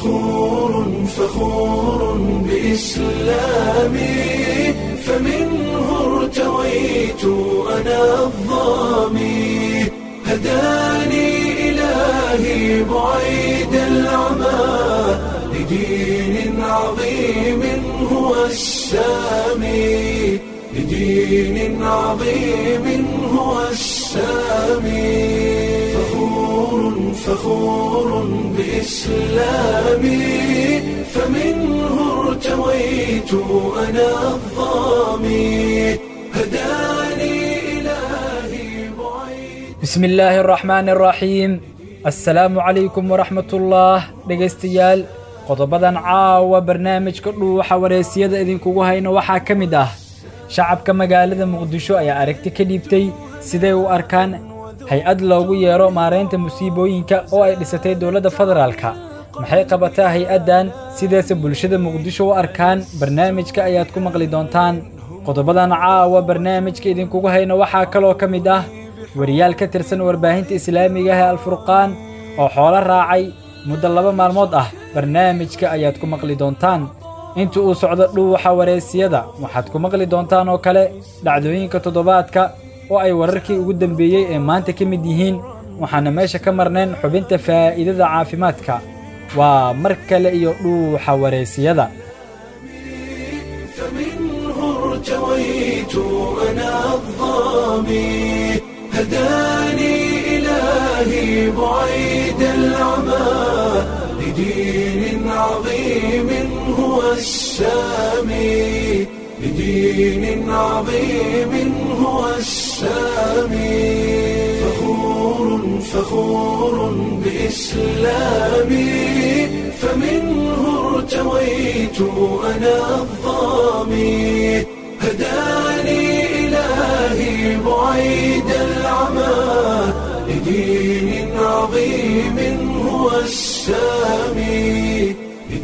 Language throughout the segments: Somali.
فخور فخور بإسلامي فمنه ارتويت أنا الظامي هداني إلهي بعيد العمى لدين عظيم هو السامي لدين عظيم هو السامي فخور فخور بإسلامي فمنه ارتويت أنا الظامي هداني إلهي بعيد bismi illaahi araxmaani araxiim assalaamu calaykum waraxmatullaah dhegaystayaal qodobadan caawa barnaamijka dhuuxa wareysiyada idinkugu hayno waxaa ka mid ah shacabka magaalada muqdisho ayaa aragti ka dhiibtay siday u arkaan hay-ad loogu yeero maaraynta musiibooyinka oo ay dhisatay dowladda federaalka maxay qabataa hay-addan sideese bulshada muqdisho u arkaan barnaamijka ayaad ku maqli doontaan qodobadan caawa barnaamijka idinkugu hayno waxaa kaloo ka mid ah wariyaal ka tirsan warbaahinta islaamiga ah ee alfurqaan oo xoolo raacay muddo laba maalmood ah barnaamijka ayaad ku maqli doontaan inta uu socdo dhuuxa wareysiyada waxaad ku maqli doontaan oo kale dhacdooyinka toddobaadka oo ay wararkii ugu dambeeyey ee maanta ka mid yihiin waxaana meesha ka marnayn xubinta faa'iidada caafimaadka waa mar kale iyo dhuuxa wareysiyada فمنه ارتويت أنا الظامي هداني إلهي بعيد العمى لدين عظيم هو السامي لدين عظيم هو السامي فخور فخور بإسلامي فمنه ارتويت أنا الظامي هداني إلهي بعيد العمى لدين عظيم هو السامي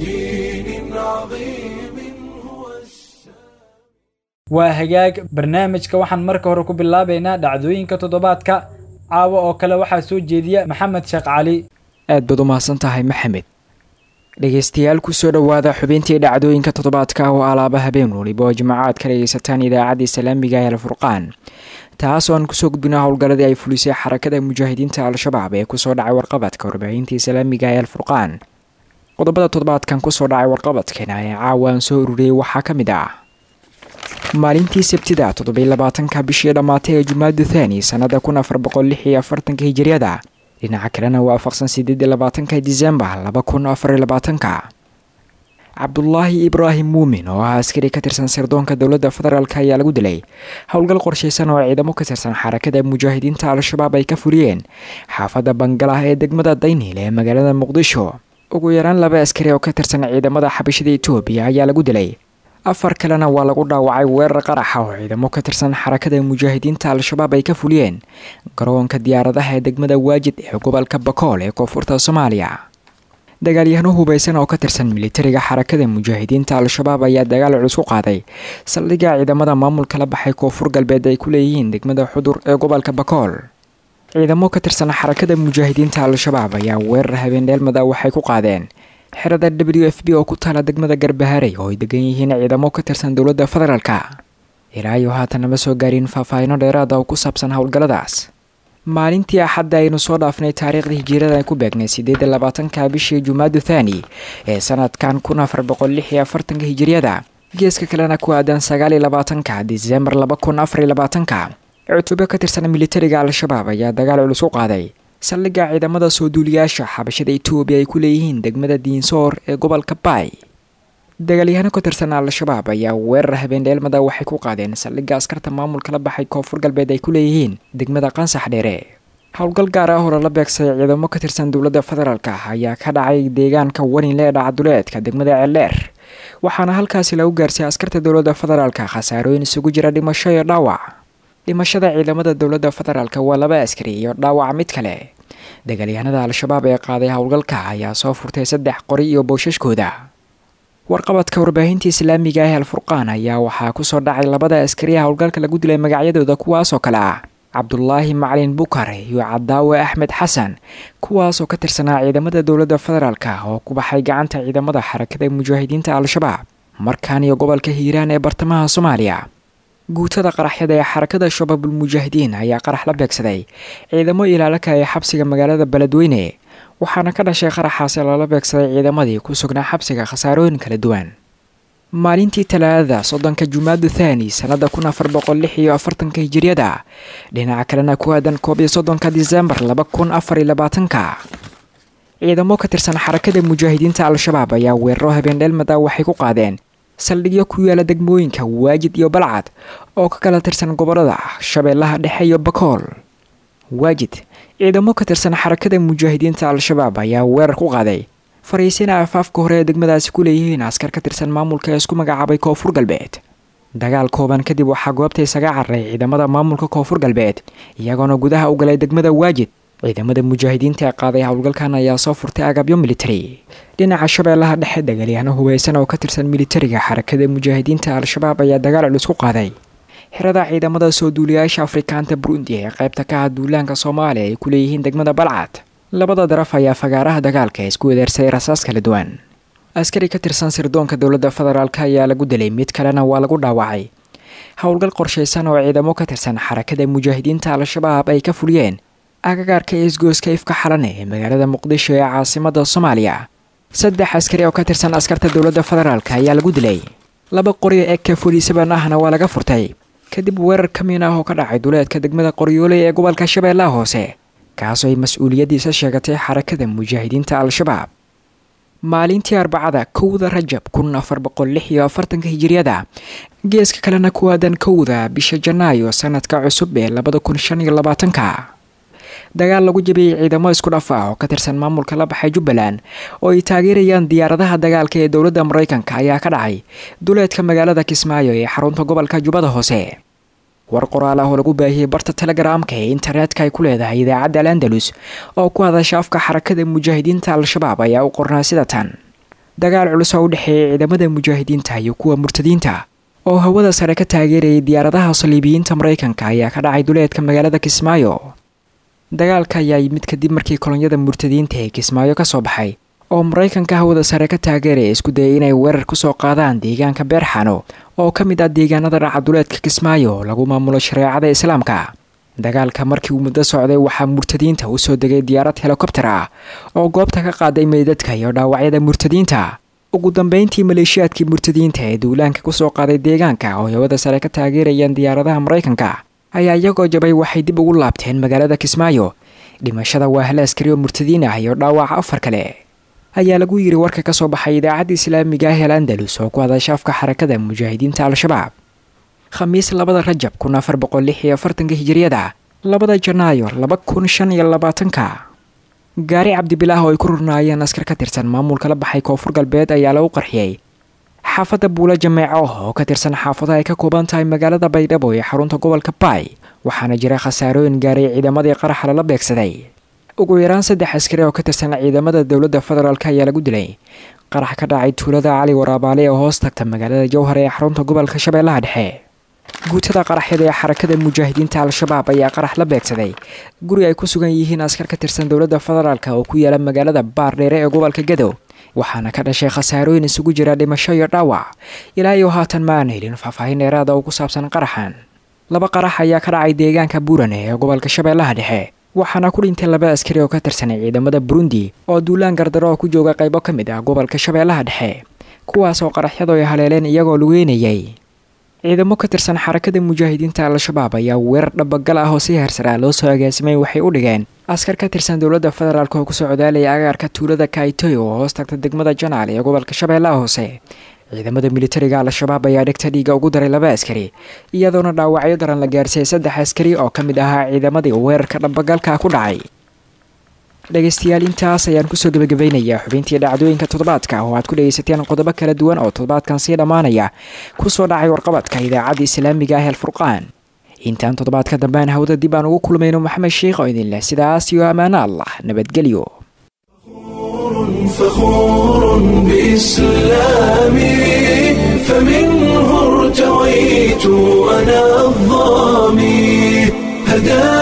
لدين عظيم هو السامي waa hagaag barnaamijka waxaan marka hore ku bilaabaynaa dhacdooyinka toddobaadka caawa oo kale waxaa soo jeediya maxamed sheekh cali aad baad u mahadsan tahay maxamed dhegeystayaal kusoo dhowaada xubintii dhacdooyinka toddobaadka oo alaaba habeen waliba oo jimaacaad ka dhegeysataan idaacadda islaamiga ee alfurqaan taas oo aan kusoo gudbina howlgalladii ay fulisay xarakada mujaahidiinta al-shabaab ee kusoo dhacay warqabadka warbaahinta islaamiga ee alfurqaan qodobada toddobaadkan kusoo dhacay warqabadkeena ee caawa aan soo ururiyey waxaa ka mid ah maalintii sabtida toddobylabaatanka bishii dhammaatay ee jumaadu thani sannada kun afar boqol lix iyo afartanka hijiriyada dhinaca kalena waafaqsan sideed iyo labaatanka disembar laba kun afariyo labaatanka cabdulaahi ibraahim muumin oo ah askari ka tirsan sirdoonka dowladda federaalk ayaa lagu dilay howlgal qorshaysan oo ciidamo ka tirsan xarakada mujaahidiinta al-shabaab ay ka fuliyeen xaafadda bangalah ee degmada dayniil ee magaalada muqdisho ugu yaraan laba askari oo ka tirsan ciidamada xabashada etoobiya ayaa lagu dilay afar kalena waa lagu dhaawacay weerar qaraxa oo ciidamo ka tirsan xarakada mujaahidiinta al-shabaab ay ka fuliyeen garoonka diyaaradaha ee degmada waajid ee gobolka bakool ee koonfurta soomaaliya dagaalyahano hubaysan oo ka tirsan militariga xarakada mujaahidiinta al-shabaab ayaa dagaal culus ku qaaday saldhigga ciidamada maamulka la baxay koonfur galbeed ay ku leeyihiin degmada xudur ee gobolka bakool ciidamo ka tirsan xarakada mujaahidiinta al-shabaab ayaa weerar habeendheelmada waxay ku qaadeen xerada w f b oo ku taala degmada garbaharey oo ay degan yihiin ciidamo ka tirsan dowladda federaalka ilaa iyo haatan nama soo gaarin faahfaahino dheeraada oo ku saabsan howlgalladaas maalintii axadda aynu soo dhaafnay taariikhda hijirada ay ku beegnay sideed iyo labaatanka bishii jumaadu thani ee sanadkan kun afar boqol lix iyo afartanka hijiriyada geeska kalena ku aadan sagaal iyo labaatanka disembar laba kun afar iyo labaatanka cutubyo ka tirsan militariga al-shabaab ayaa dagaal culus u qaaday saldhigga ciidamada soo duuliyaasha xabashada etoobiya ay ku leeyihiin degmada diinsoor ee gobolka baay dagaalyahano ka tirsan al-shabaab ayaa weerar habeendheelmada waxay ku qaadeen saldhigga askarta maamulka la baxay koonfur galbeed ay ku leeyihiin degmada qansax dheere howlgal gaar ah oo lala beegsaday ciidamo ka tirsan dowladda federaalk ayaa ka dhacay deegaanka waninle ee dhacaduleedka degmada ceeldheer waxaana halkaasi lagu gaarsiiyay askarta dowladda federaalk khasaarooyin isugu jira dhimasho iyo dhaawac dhimashada ciidamada dowladda federaalk waa laba askari iyo dhaawac mid kale dagaalyahanada al-shabaab ee qaaday howlgalka ayaa soo furtay saddex qori iyo boosashkooda warqabadka warbaahinta islaamiga ah alfurqaan ayaa waxaa kusoo dhacay labada askariya howlgalka lagu dilay magacyadooda kuwaasoo kale ah cabdulaahi macalin bukar iyo cadaawe axmed xasan kuwaasoo ka tirsanaa ciidamada dowladda federaalka oo ku baxay gacanta ciidamada xarakada mujaahidiinta al-shabaab markaan iyo gobolka hiiraan ee bartamaha soomaaliya guutada qaraxyada ee xarakada shabaabul mujaahidiin ayaa qarax la beegsaday ciidamo ilaalaka ee xabsiga magaalada beledweyne waxaana ka dhashay qaraxaasi lala beegsaday ciidamadii ku sugnaa xabsiga khasaarooyin kala duwan maalintii talaadada soddonka jumaadu thaani sannada kun afar boqol lix iyo afartanka hijiriyada dhinaca kalena ku aadan koob iyo soddonka disembar laba kun afar iyo labaatanka ciidamo ka tirsan xarakada mujaahidiinta al-shabaab ayaa weeraro habeendheelmada waxay ku qaadeen saldhigyo ku yaala degmooyinka waajid iyo balcad oo ka kala tirsan gobolada shabeellaha dhexe iyo bakool waajid ciidamo ka tirsan xarakada mujaahidiinta al-shabaab ayaa weerar ku qaaday fariisina afaafka hore ee degmadaasi ku leeyihiin askar ka tirsan maamulka ee isku magacaabay koonfur galbeed dagaal kooban kadib waxaa goobta isaga cararay ciidamada maamulka koonfur galbeed iyagoona gudaha u galay degmada waajid ciidamada mujaahidiinta ee qaaday howlgalkan ayaa soo furtay agabyo militari dhinaca shabeellaha dhexe dagaalyahanno hubaysan oo ka tirsan militariga xarakada mujaahidiinta al-shabaab ayaa dagaal culus ku qaaday xirada ciidamada soo duuliyayaasha afrikaanta burundi ee qaybta ka ah duulaanka soomaaliya ay ku leeyihiin degmada balcad labada daraf ayaa fagaaraha dagaalka isku wedeersaday rasaas kala duwan askari ka tirsan sirdoonka dowladda federaalk ayaa lagu dilay mid kalena waa lagu dhaawacay howlgal qorshaysan oo ciidamo ka tirsan xarakada mujaahidiinta al-shabaab ay ka fuliyeen agagaarka isgooska ifka xalane ee magaalada muqdisho ee caasimada soomaaliya saddex askari oo ka tirsan askarta dowladda federaalk ayaa lagu dilay laba qori ee ka foliisaban ahna waa laga furtay kadib weerar kamiin ah oo ka dhacay duleedka degmada qoryooley ee gobolka shabeellaha hoose kaasoo ay mas-uuliyaddiisa sheegatay xarakada mujaahidiinta al-shabaab maalintii arbacada kowda rajab kun afar boqol lix iyo afartanka hijiriyada geeska kalena ku aadan kowda bisha janaayo sanadka cusub ee labada kun shan iyo labaatanka dagaal lagu jabiyey ciidamo isku dhaf ah oo ka tirsan maamulka la baxay jubbaland oo ay taageerayaan diyaaradaha dagaalka ee dowladda maraykanka ayaa ka dhacay duleedka magaalada kismaayo ee xarunta gobolka jubbada hoose war qoraal ah oo lagu baahiyey barta telegaraamka ee internetka ay ku leedahay idaacadda al andalus oo ku hadasha afka xarakada mujaahidiinta al-shabaab ayaa u qornaa sida tan dagaal culus oo u dhexeeyay ciidamada mujaahidiinta iyo kuwa murtadiinta oo hawada sare ka taageerayay diyaaradaha saliibiyiinta maraykanka ayaa ka dhacay duleedka magaalada kismaayo dagaalka ayaa yimid kadib markii kolonyada murtadiinta ee kismaayo ka soo baxay oo maraykanka hawada sare ka taageeraya isku dayay inay weerar kusoo qaadaan deegaanka beerxano oo ka mid ah deegaanada dhaca duleedka kismaayo lagu maamulo shareecada islaamka dagaalka markii uu muddo socday waxaa murtadiinta u soo degay diyaarad helikobter ah oo goobta ka qaaday meydadka iyo dhaawacyada murtadiinta ugu dambeyntii maleeshiyaadkii murtadiinta ee duulaanka kusoo qaaday deegaanka oo hawada sare ka taageerayaan diyaaradaha maraykanka ayaa iyagoo jabay waxay dib ugu laabteen magaalada kismaayo dhimashada waa hal askari oo murtadiin ah iyo dhaawaca afar kale ayaa lagu yiri warka ka soo baxay idaacadda islaamiga ah el andalus oo ku hadasha afka xarakada mujaahidiinta al-shabaab khamiis labada rajab kun afar boqol lix iyo afartanka hijiriyada labada janaayo laba kun shan iyo labaatanka gaari cabdibilaah oo ay ku rurnaayeen askar ka tirsan maamulka la baxay koonfur galbeed ayaa lagu qarxiyey xaafadda buula jameeco oo ka tirsan xaafadaha ay ka kooban tahay magaalada baydhabo ee xarunta gobolka baay waxaana jira khasaarooyin gaaray ciidamadii qaraxa lala beegsaday ugu yaraan saddex askari oo ka tirsan ciidamada dowladda federaalk ayaa lagu dilay qarax ka dhacay tuulada cali waraabaale ee hoos tagta magaalada jowhar ee xarunta gobolka shabeellaha dhexe guutada qaraxyada ee xarakada mujaahidiinta al-shabaab ayaa qarax la beegsaday guri ay ku sugan yihiin askar ka tirsan dowladda federaalk oo ku yaala magaalada baardheere ee gobolka gadow waxaana ka dhashay khasaarooyin isugu jira dhimasho iyo dhaawac ilaa iyo haatan ma aan helin faahfaahin dheeraada oo ku saabsan qaraxan laba qarax ayaa ka dhacay deegaanka buurane ee gobolka shabeellaha dhexe waxaana ku dhintay laba askari oo ka tirsanay ciidamada burundi oo duulaan gardaro oo ku jooga qaybo ka mid ah gobolka shabeellaha dhexe kuwaas oo qaraxyadu ay haleeleen iyagoo lugeynayay ciidamo ka tirsan xarakada mujaahidiinta al-shabaab ayaa weerar dhabagal ah oo si heersaraa loo soo agaasimay waxay u dhigeen askar ka tirsan dowladda federaalk oo kusoo codaalaya agaarka tuulada kaitoyo oo hoos tagta degmada janaal ee gobolka shabeellaha hoose ciidamada militariga al-shabaab ayaa dhegta dhiiga ugu daray laba askari iyadoona dhaawacyo daran la gaarsiiyey saddex askari oo ka mid ahaa ciidamadii weerarka dhabagalka ku dhacay dhegaystayaal intaas ayaan kusoo gebagabaynayaa xubintii dhacdooyinka toddobaadka oo aad ku dhegaysateen qodobo kala duwan oo toddobaadkan sii dhammaanaya kusoo dhacay warqabadka idaacadda islaamiga ah alfurqaan intaan toddobaadka dambean hawda dib aan ugu kulmayno maxamed sheikh oo idin leh sidaas iyo ammaano allah nabadgelyo فخور بإسلامي فمنه ارتويت أنا الظامي هداني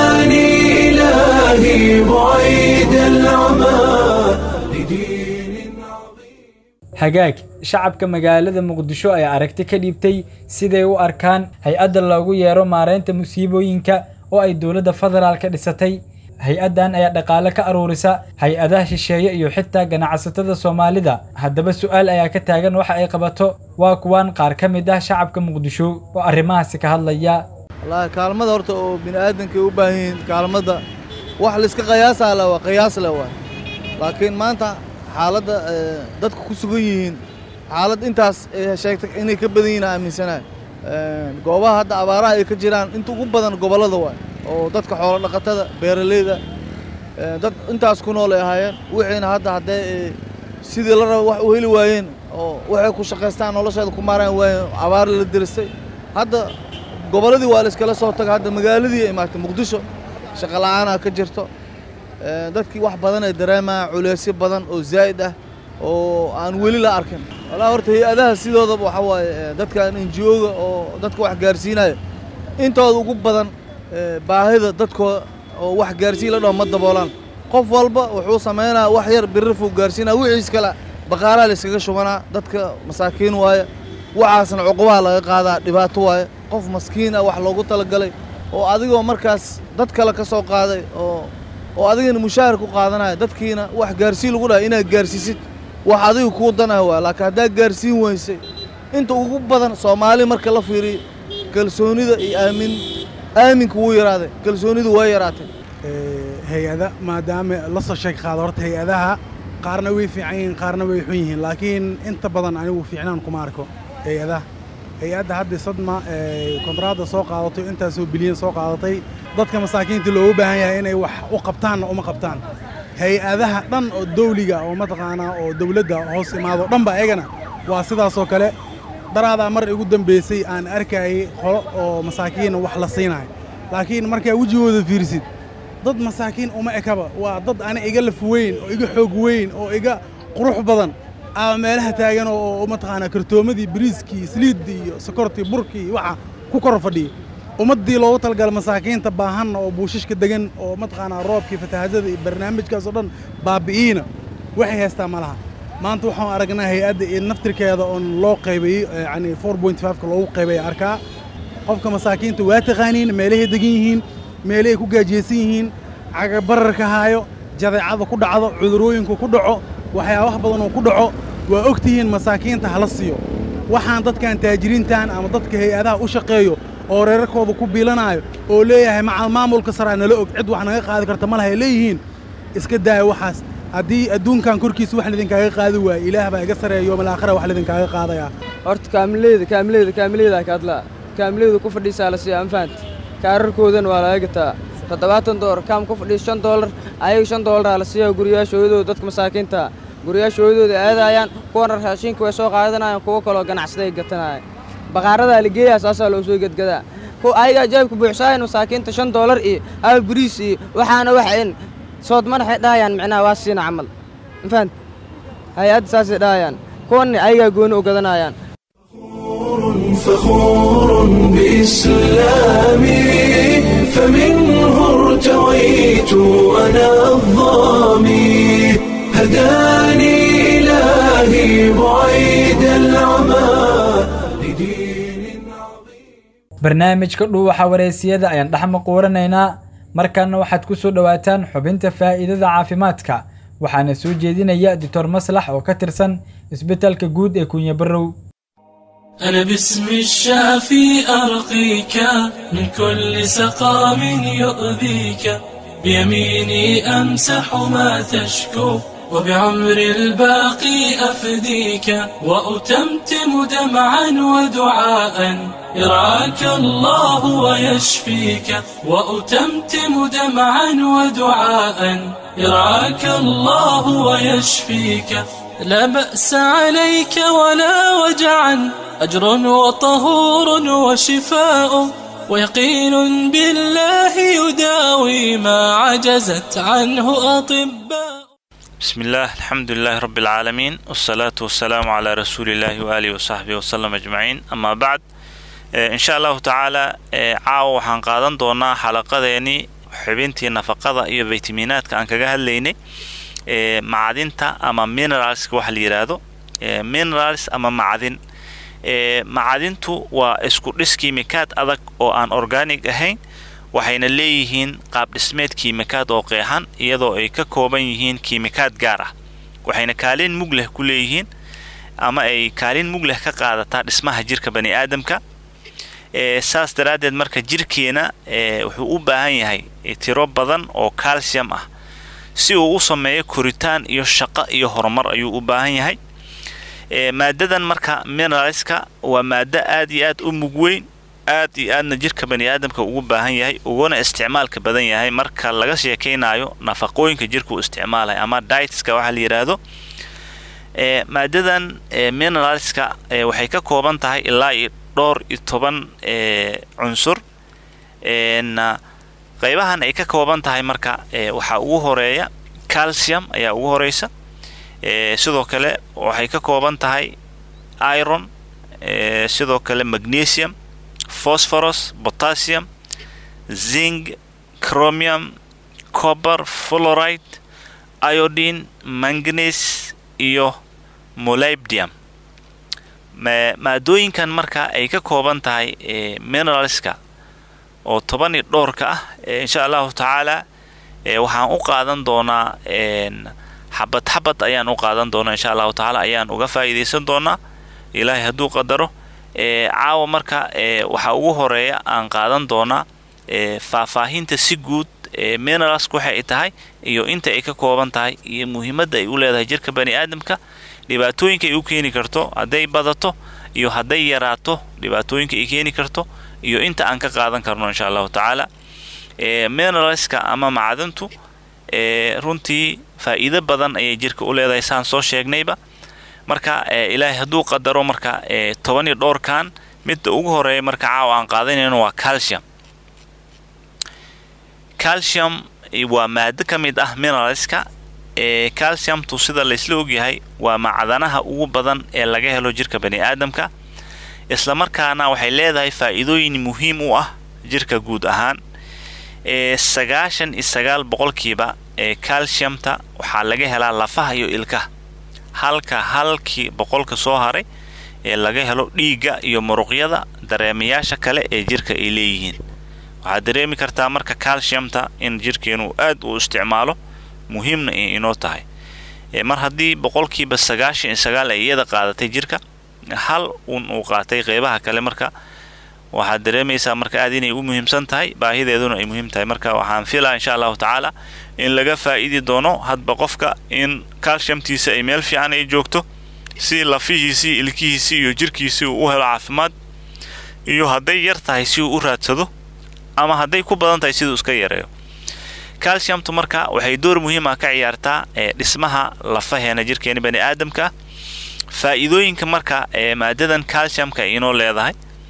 hagaag shacabka magaalada muqdisho ayaa aragti ka dhiibtay siday u arkaan hay-adda loogu yeero maaraynta musiibooyinka oo ay dowladda federaalka dhisatay hay-addan ayaa dhaqaale ka aruurisa hay-adaha shisheeye iyo xitaa ganacsatada soomaalida haddaba su'aal ayaa ka taagan waxa ay qabato waa kuwaan qaar ka mid ah shacabka muqdisho oo arrimahaasi ka hadlaya wallaahi kaalmada horta oo bini aadamka ay u baahan yihiin kaalmadda wax layska qiyaasaa le waa qiyaas le waay laakiin maanta xaaladda dadka ku sugan yihiin xaalad intaas ay sheegtay inay ka badan yihiin aaminsanahay goobaha hadda abaaraha ay ka jiraan inta ugu badan gobollada waay oo dadka xoolo dhaqatada beeraleyda dad intaas ku nool ay ahaayeen wixiina hadda haddee sidii la raba wax u heli waayeen oo waxay ku shaqaystaan nolosheeda ku maaraan waayeen abaar la dirisay hadda gobolladii waa la iskala soo taga hadda magaaladii ay imaatay muqdisho shaqo la'aana ka jirto dadkii wax badan ay dareemayaan culeysyo badan oo zaa'id ah oo aan weli la arkin walaa horta hay-adaha sidoodaba waxa waaye dadkan enjioga oo dadka wax gaarsiinaya intooda ugu badan baahida dadkooda oo wax gaarsiin la dhaho ma daboolaan qof walba wuxuu samaynaa wax yar birrifuu gaarsiinaa wixiis kale baqaalaha la iskaga shubanaa dadka masaakiin waaye waxaasna cuqubaha laga qaadaa dhibaato waaye qof maskiin ah wax loogu talagalay oo adigoo markaas dad kale ka soo qaaday oo oo adigana mushaahar ku qaadanaya dadkiina wax gaarsiin lagu dhahay inaad gaarsiisid wax adiga kuu danah waa laakiin haddaad gaarsiin weysay inta ugu badan soomaali marka la fiiriyo kalsoonida iyo aamin aaminka wuu yaraaday kalsoonidu waa yaraatay hay-ada maadaama la soo sheeg qaado horta hay-adaha qaarna way fiican yihiin qaarna way xun yihiin laakiin inta badan anigu fiicnaan kuma arko hay-adaha hay-adda hadda sadma kontraadda soo qaadato intaasoo bilyan soo qaadatay dadka masaakiinta loogu baahan yahay inay wax u qabtaanna uma qabtaan hay-adaha dhan oo dawliga oo mataqaanaa oo dawladda hoos imaado dhanba ayagana waa sidaasoo kale daraadaa mar igu dambaysay aan arkayay qolo oo masaakiina wax la siinayo laakiin markaa wejigooda fiirsid dad masaakiin uma ekaba waa dad ana iga laf weyn oo iga xoog weyn oo iga qurux badan aa meelaha taagan oo mataqaanaa kartoomadii bariiskii saliiddii iyo sokortii burkii waxa ku kor fadhiya ummaddii loogu talagala masaakiinta baahanna oo buushashka degan oo mataqaanaa roobkii fatahaadada iyo barnaamijkaas oo dhan baabi'iina waxay haystaa ma laha maanta waxaan aragnaa hay-adda iyo naftirkeeda oon loo qaybayey yacni four point fiveka loogu qaybaya arkaa qofka masaakiinta waa taqaaniin meelahay degan yihiin meelahay ku gaajiyeysan yihiin cagabararka haayo jadeecada ku dhacdo cudurooyinku ku dhaco waxyaabaha badan oo ku dhaco waa og tihiin masaakiinta hala siiyo waxaan dadkan taajiriintan ama dadka hay-adaha u shaqeeyo oo reerarkooda ku biilanaayo oo leeyahay macal maamulka saraa nala og cid wax naga qaadi karta ma lahay leeyihiin iska daaya waxaas haddii adduunkan korkiisa wax lidinkaaga qaadi waaye ilaah baa iga sareeya yoomal aakhira wax lidinkaaga qaadayaa horta kaamileyda kaamileyda kaamileyda ka hadlaa kaamileyda ku fadhiisaa la siiya anfaant kaararkoodan waa laga gataa toddobaatan doolar kaam ku fadhiis shan doolar ayaga shan doolaraa la siiya guriyaashooyadooda dadka masaakiinta guriyaashooyadooda aadayaan kuwana raashinka way soo qaadanayaan kuwo kaloo ganacsaday gatanaya baqaaradaa la geeyaa saasaa loo soo gedgadaa ayagaa jaabka buuxsaayan masaakiinta shan doolar iyo hal bariis iyo waxaana waxayn sood madaxay dhahayaan micnaha waa siina camal mafahant hay-adda saasay dhahayaan kuwanna ayagaa gooni u gadanayaan فخور بإسلامي فمنه ارتويت أنا الظامي هداني إلهي بعيد العمى لدين عظيم barnaamijka dhuuxa wareysiyada ayaan dhex maquuranaynaa markaana waxaad ku soo dhowaataan xubinta faa'iidada caafimaadka waxaana soo jeedinaya doctor maslax oo ka tirsan isbitaalka guud ee kunya barrow أنا باسم الشافي أرقيك من كل سقام يؤذيك بيميني أمسح ما تشكو وبعمر الباقي أفديك وأتمتم دمعا ودعاء يرعاك الله ويشفيك وأتمتم دمعا ودعاء يرعاك الله ويشفيك لا بأس عليك ولا وجعا أجر وطهور وشفاء ويقين بالله يداوي ما عجزت عنه أطباء بسم الله الحمد لله رب العالمين والصلاة والسلام على رسول الله وآله وصحبه وسلم أجمعين أما بعد إن شاء الله تعالى caawa waxaan qaadan doonaa xalaqadeeni xubintii nafaqada iyo faytamiinaadka aan kaga hadlaynay macdinta ama mineralska waxa la yidhaahdo minerals ama macdin macdintu waa isku dhis kiimikaad adag oo aan organic ahayn waxayna leeyihiin qaab dhismeed kiimikaad oo qeexan iyadoo ay ka kooban yihiin kiimikaad gaar ah waxayna kaalin mug leh ku leeyihiin ama ay kaalin mug leh ka qaadataa dhismaha jirka bani aadamka saas daraaddeed marka jirkeena wuxuu u baahan yahay tiro badan oo calcium ah si uu u sameeyo koritaan iyo shaqo iyo horumar ayuu u baahan yahay maadadan marka mineralska waa maado aad iyo aad u mug weyn aad iyo aadna jirka bani aadamka ugu baahan yahay uguna isticmaalka badan yahay marka laga sheekaynayo nafaqooyinka jirka uu isticmaalaya ama dietska waxaa la yidhaahdo maadadan mineralska waxay ka kooban tahay ilaa iyo dhowr iyo toban cunsur qaybahan ay ka kooban tahay marka waxaa ugu horeeya calcium ayaa ugu horeysa sidoo kale waxay ka kooban tahay iron sidoo kale magnesium phosphorus potassium zinc chromium copper fluoride iodine manganese iyo molybdium maadooyinkan marka ay ka kooban tahay mineralska oo toban iyo dhowrka ah insha allahu tacaala waxaan u qaadan doonaa xabad xabad ayaan u qaadan doonaa insha allahu tacaala ayaan uga faa'iidaysan doonaa ilaahay hadduu qadaro caawa marka waxaa ugu horeeya aan qaadan doonaa faahfaahinta si guud mineralsku waxa ay tahay iyo inta ay ka kooban tahay iyo muhiimadda ay u leedahay jirka bani aadamka dhibaatooyinka ay u keeni karto hadday badato iyo hadday yaraato dhibaatooyinka ay keeni karto iyo inta aan ka qaadan karno insha allahu tacaala mineralska ama macdintu runtii faa'iido badan ayay jirka u leedahay saan soo sheegnayba marka ilaahay hadduu qadaro marka toban iyo dhowrkan midda ugu horeeya marka caawa aan qaadanayno waa calcium calcium waa maado ka mid ah mineralska calciumtu sida laysla ogyahay waa macdanaha ugu badan ee laga helo jirka bani aadamka islamarkaana waxay leedahay faa'iidooyin muhiim u ah jirka guud ahaan sagaashan iyo sagaal boqolkiiba ee calciumta waxaa laga helaa lafaha iyo ilkaha halka halkii boqolka soo haray ee laga helo dhiigga iyo muruqyada dareemayaasha kale ee jirka ay leeyihiin waxaad dareemi kartaa marka calciumta in jirkeenu aad uu isticmaalo muhiimna inoo tahay mar haddii boqolkiiba sagaashan iyo sagaal ay iyada qaadatay jirka hal un uu qaatay qeybaha kale marka waxaad dareemaysaa marka aad inay u muhiimsan tahay baahideeduna ay muhiim tahay marka waxaan filaa insha allahu tacaala in laga faa'idi doono hadba qofka in calciumtiisa ay meel fiican ay joogto si lafihiisii ilkihiisii iyo jirkiisii uu u helo caafimaad iyo hadday yar tahay si uu u raadsado ama hadday ku badan tahay siduu iska yareeyo calciumtu marka waxay door muhiim ah ka ciyaartaa ee dhismaha lafaheena jirkeena bani aadamka faa'iidooyinka marka ee maadadan calciumka ay inoo leedahay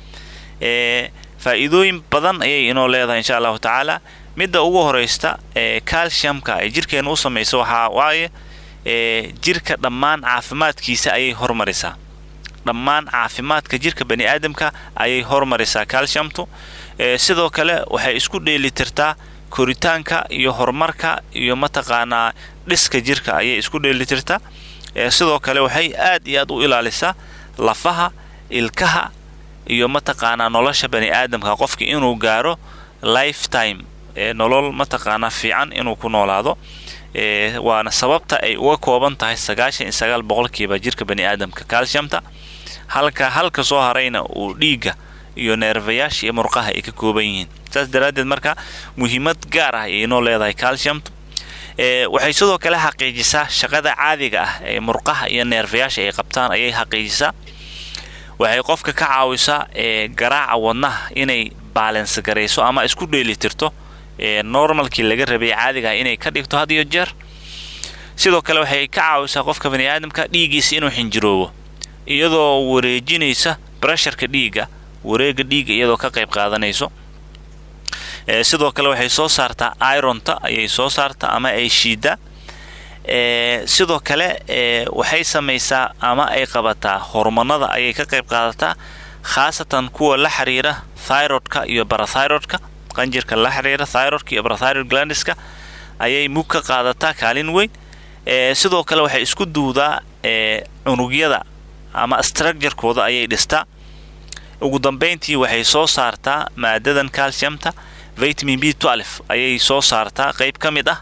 ee faa'iidooyin badan ayay inoo leedahay insha allahu tacaala midda ugu horeysta ee calciumka ay jirkeena u samayso waxaa waaye ee jirka dhammaan caafimaadkiisa ayay hormarisaa dhammaan caafimaadka jirka bani aadamka ayay hormarisaa calciumtu ee sidoo kale waxay isku dheelitirtaa koritaanka iyo horumarka iyo mataqaanaa dhiska jirka ayay isku dheelitirtaa ee sidoo kale waxay aad iyo aad u ilaalisaa lafaha ilkaha iyo mataqaanaa nolosha bani aadamka qofka inuu gaaro lifetime ee nolol mataqaanaa fiican inuu ku noolaado ee waana sababta ay uga kooban tahay sagaashan iyo sagaal boqolkiiba jirka bani aadamka calciumta halka halka soo harayna uu dhiigga iyo neerfayaasha iyo murqaha ay ka kooban yihiin saas daraaddeed marka muhiimad gaar ah ay inoo leedahay calciumtu ee waxay sidoo kale xaqiijisaa shaqada caadiga ah ee murqaha iyo neerfayaasha ay qabtaan ayay xaqiijisaa waxay qofka ka caawisaa ee garaaca wadnaha inay baalans garayso ama isku dheelitirto ee normalkii laga rabay caadiga ah inay ka dhigto had iyo jeer sidoo kale waxay ka caawisaa qofka bani aadamka dhiiggiisa inuu xinjiroobo iyadoo wareejinaysa bresharka dhiigga wareega dhiigga iyadoo ka qayb qaadanayso ee sidoo kale waxay soo saartaa ironta ayay soo saartaa ama ay shiidaa ee sidoo kale ee waxay samaysaa ama ay qabataa hormonada ayay ka qayb qaadataa khaasatan kuwa la xiriira thyrodka iyo barathyrodka qanjirka la xiriira thyrodka iyo barathyroid glandiska ayay mug ka qaadataa kaalin weyn ee sidoo kale waxay isku duudaa ee cunugyada ama structurekooda ayay dhistaa ugu dambeyntii waxay soo saartaa maadadan calciumta vitamin b ayay soo saartaa qeyb ka mid ah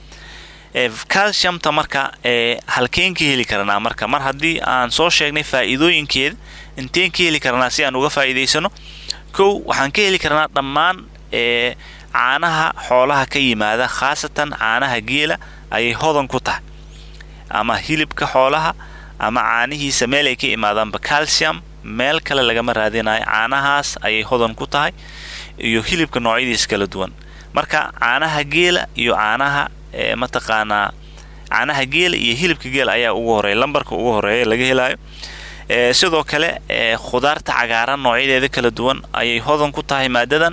calciumta marka halkeen ka heli karnaa marka mar haddii aan soo sheegnay faa'iidooyinkeeda inteen ka heli karnaa si aan uga faa'iidaysano kow waxaan ka heli karnaa dhammaan caanaha xoolaha ka yimaada khaasatan caanaha geela ayay hodan ku tahay ama hilibka xoolaha ama caanihiisa meel ay ka imaadaanba calcium meel kale lagama raadinayo caanahaas ayay hodan ku tahay iyo hilibka noocyadiisa kala duwan marka caanaha geela iyo caanaha mataqaanaa caanaha geela iyo hilibka geela ayaa ugu horeeya lambarka ugu horeeya laga helayo sidoo kale khudaarta cagaaran noocyadeeda kala duwan ayay hodan ku tahay maadadan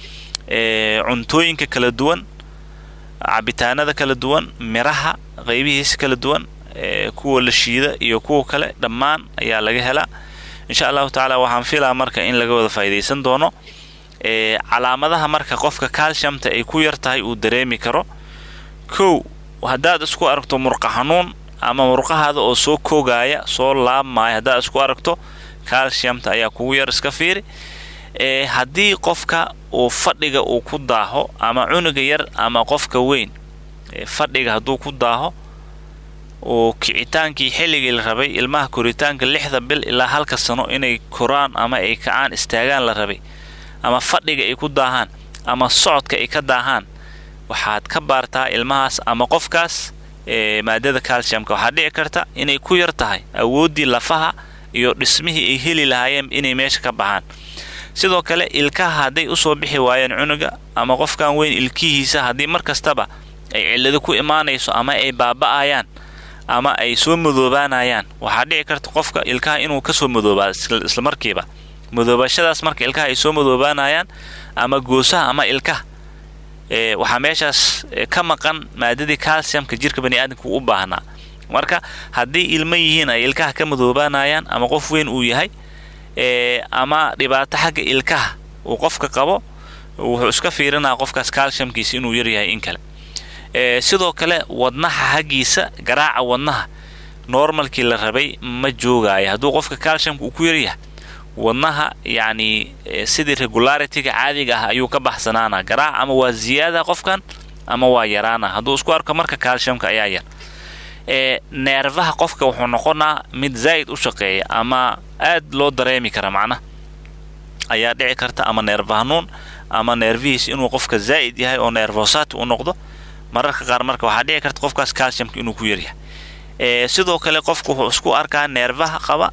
cuntooyinka kala duwan cabitaanada kala duwan miraha qaybihiisa kala duwan kuwa la shiida iyo kuwa kale dhammaan ayaa laga helaa insha allahu tacaala waxaan filaa marka in laga wada faa'iidaysan doono calaamadaha marka qofka calciumta ay ku yar tahay uu dareemi karo kow haddaad isku aragto murqa xanuun ama murqahaada oo soo koogaaya soo laabmaaya haddaad isku aragto calciumta ayaa kugu yar iska fiiri haddii qofka uu fadhiga uu ku daaho ama cunuga yar ama qofka weyn fadhiga hadduu ku daaho uu kicitaankii xilligii la rabay ilmaha koritaanka lixda bil ilaa halka sano inay koraan ama ay kacaan istaagaan la rabay ama fadhiga ay ku daahaan ama socodka ay ka daahaan waxaad ka baartaa ilmahaas ama qofkaas maadada calciumka waxaa dhici karta inay ku yar tahay awooddii lafaha iyo dhismihii ay heli lahaayeen inay meesha ka baxaan sidoo kale ilkaha hadday usoo bixi waayeen cunuga ama qofkan weyn ilkihiisa haddii mar kastaba ay cillado ku imaanayso ama ay baaba'ayaan ama ay soo madoobaanayaan waxaa dhici karta qofka ilkaha inuu kasoo madoobaa islamarkiiba madoobashadaas marka ilkaha ay soo madoobaanayaan ama goosaha ama ilkaha waxaa meeshaas ka maqan maadadii calciumka jirka baniaadamka u baahnaa marka haddii ilmo yihiin ay ilkaha ka madoobaanayaan ama qof weyn uu yahay ama dhibaato xagga ilkaha uu qofka qabo wuxuu iska fiirinaa qofkaas calciumkiisa inuu yaryahay in kale sidoo kale wadnaha haggiisa garaaca wadnaha normalkii la rabay ma joogaayo hadduu qofka calciumka uu ku yaryahay wadnaha yacni sidii regularityga caadiga ah ayuu ka baxsanaana garaac ama waa ziyaada qofkan ama waa yaraana hadduu isku arko marka calciumka ayaa yar neerfaha qofka wuxuu noqonaa mid zaa'id u shaqeeya ama aad loo dareemi kara macnaha ayaa dhici karta ama neerfa hanuun ama neerfihiis inuu qofka zaa'id yahay oo neerfosati u noqdo mararka qaar marka waxaa dhici karta qofkaas calciumka inuu ku yaryahay sidoo kale qofku wuxuu isku arkaa neerfaha qaba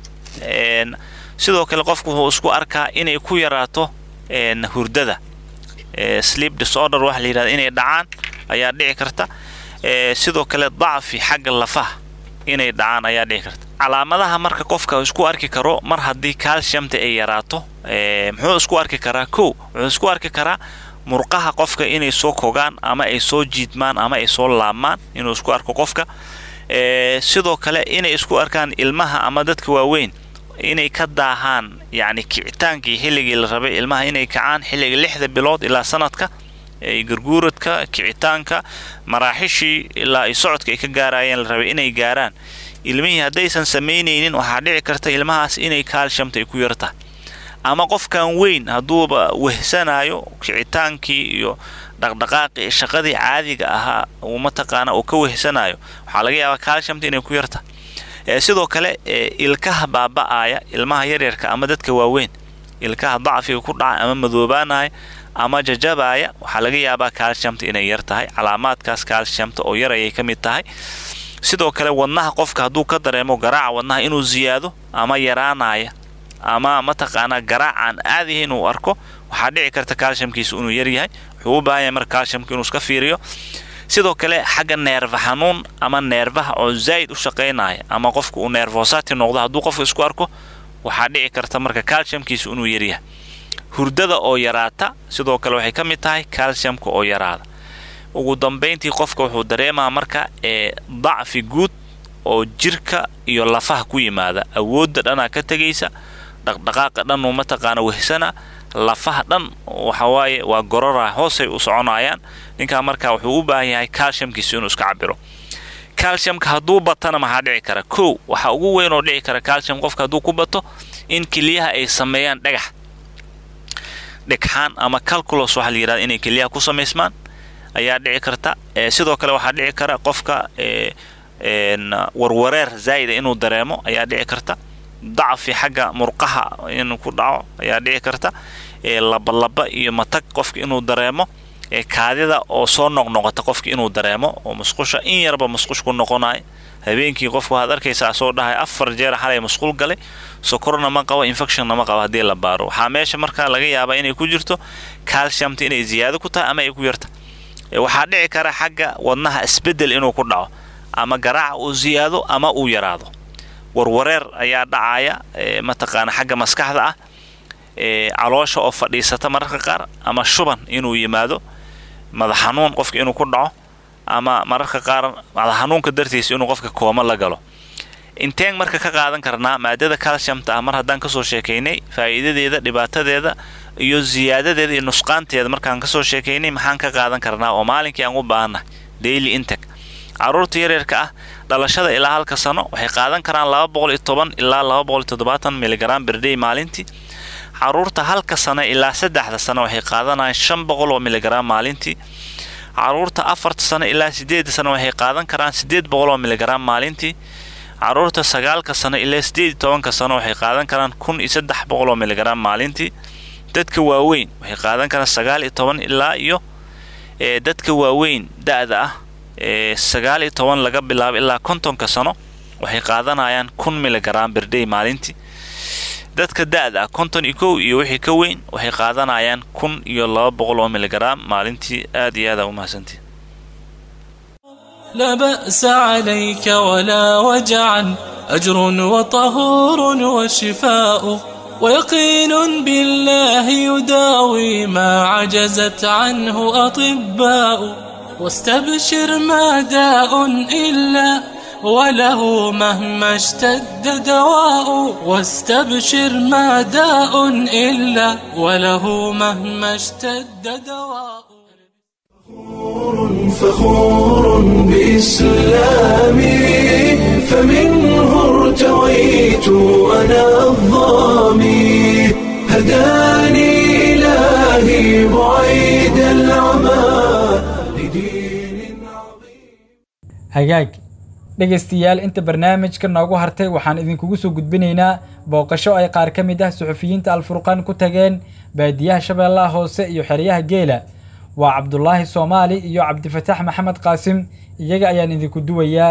sidoo kale qofku wuxuu isku arkaa inay ku yaraato hurdada sleep disorder waxa la yidhahda inay dhacaan ayaa dhici karta sidoo kale dacfi xagga lafaha inay dhacaan ayaa dhici karta calaamadaha marka qofka isku arki karo mar haddii calciumta ay yaraato muxuu isku arki karaa kow wuxuu isku arki karaa murqaha qofka inay soo kogaan ama ay soo jiidmaan ama ay soo laabmaan inuu isku arko qofka sidoo kale inay isku arkaan ilmaha ama dadka waaweyn inay ka daahaan yacni kicitaankii xilligii la rabay ilmaha inay kacaan xilliga lixda bilood ilaa sanadka garguuradka kicitaanka maraaxishii ilaa ay socodka ay ka gaarayeen la rabay inay gaaraan ilmihii haddaysan samaynaynin waxaa dhici karta ilmahaas inay calciumta ay ku yartahay ama qofkan weyn hadduuba wehsanayo kicitaankii iyo dhaqdhaqaaqii shaqadii caadiga ahaa uu mataqaana uu ka wehsanayo waxaa laga yaabaa calciumta inay ku yartahay sidoo kale ilkaha baaba'aya ilmaha yaryarka ama dadka waaweyn ilkaha dacfiga ku dhaca ama madoobaanaya ama jajabaaya waxaa laga yaabaa calciumta inay yar tahay calaamaadkaas calciumta oo yar ayay ka mid tahay sidoo kale wadnaha qofka hadduu ka dareemo garaaca wadnaha inuu ziyaado ama yaraanaya ama mataqaanaa garaacaan aadihi inuu arko waxaa dhici karta calciumkiisa inuu yaryahay wuxuu u baahan yahay marka calciumka inuu iska fiiriyo sidoo kale xagga neerfa xanuun ama neerfaha oo zaa'id u shaqaynaya ama qofka uu neerfosati noqdo hadduu qofka isku arko waxaa dhici karta marka calciumkiisa inuu yaryahay hurdada oo yaraata sidoo kale waxay ka mid tahay calciumka oo yaraada ugu dambayntii qofka wuxuu dareemaa marka ee dacfi guud oo jirka iyo lafaha ku yimaada awoodda dhanaa ka tegaysa dhaqdhaqaaqa dhan uu mataqaana wehsana lafaha dhan waxawaaye waa gorora hoosay u soconayaan ninkaa markaa wuxuu u baahan yahay calciumkiisa inuu iska cabiro calciumka hadduu batana maxaa dhici kara kow waxaa ugu weyn oo dhici kara calcium qofka hadduu ku bato in keliyaha ay sameeyaan dhagax dhegxaan ama calculos waxaa la yidhahda inay keliyaha ku samaysmaan ayaa dhici karta sidoo kale waxaa dhici kara qofka warwareer zaa'ida inuu dareemo ayaa dhici karta dacfi xagga murqaha inuu ku dhaco ayaa dhici karta labalaba iyo matag qofka inuu dareemo kaadida oo soo noqnoqota qofka inuu dareemo oo musqusha in yarba musqush ku noqonayo habeenkii qofku waxaad arkaysaa soo dhahay afar jeer xalay musqul galay sokorna ma qabo infectionna ma qabo haddii la baaro waxaa meesha markaa laga yaabaa inay ku jirto calciumta inay ziyaado ku tahay ama ay ku yarta waxaa dhici kara xagga wadnaha isbedel inuu ku dhaco ama garaaca uu ziyaado ama uu yaraado warwareer ayaa dhacaya mataqaana xagga maskaxda ah caloosha oo fadhiisata mararka qaar ama shuban inuu yimaado madax xanuun qofka inuu ku dhaco ama mararka qaar madax xanuunka dartiisa inuu qofka kooma la galo inteen marka ka qaadan karnaa maadada calciumta ah mar haddaan kasoo sheekaynay faa'iidadeeda dhibaatadeeda iyo ziyaadadeeda iyo nusqaanteeda markaan kasoo sheekaynay maxaan ka qaadan karnaa oo maalinkii aan u baahannahay daily integ caruurta yaryarka ah dhalashada ilaa halka sano waxay qaadan karaan laba boqol iyo toban ilaa laba boqol iyo toddobaatan miligram berday maalintii caruurta halka sano ilaa saddexda sano waxay qaadanayaan shan boqol oo miligram maalintii caruurta afarta sano ilaa sideedda sano waxay qaadan karaan sideed boqol oo miligram maalintii caruurta sagaalka sano ilaa sideed iyo tobanka sano waxay qaadan karaan kun iyo saddex boqol oo miligram maalintii dadka waaweyn waxay qaadan karaan sagaal iyo toban ilaa iyo dadka waaweyn da-da ah sagaal iyo toban laga bilaabo ilaa kontonka sano waxay qaadanayaan kun miligram berday maalintii dadka da-da ah konton iyo kow iyo wixii ka weyn waxay qaadanayaan kun iyo laba boqol oo miligram maalintii aad iyo aada umahadsantii لا بأس عليك ولا وجعا أجر وطهور وشفاء ويقين بالله يداوي ما عجزت عنه أطباء واستبشر ما داء إلا وله مهما اشتد دواء واستبشر ما داء إلا وله مهما اشتد دواء فخور بإسلامي فمنه ارتويت أنا الظامي هداني إلهي بعيد العمى لدين hagaag dhegaystayaal inta barnaamijka noogu hartay waxaan idinkugu soo gudbinaynaa booqasho ay qaar ka mid ah suxufiyiinta alfurqaan ku tageen baadiyaha shabeellaha hoose iyo xeryaha geela waa cabdulaahi soomaali iyo cabdifataax maxamed qaasim iyaga ayaan idinku duwayaa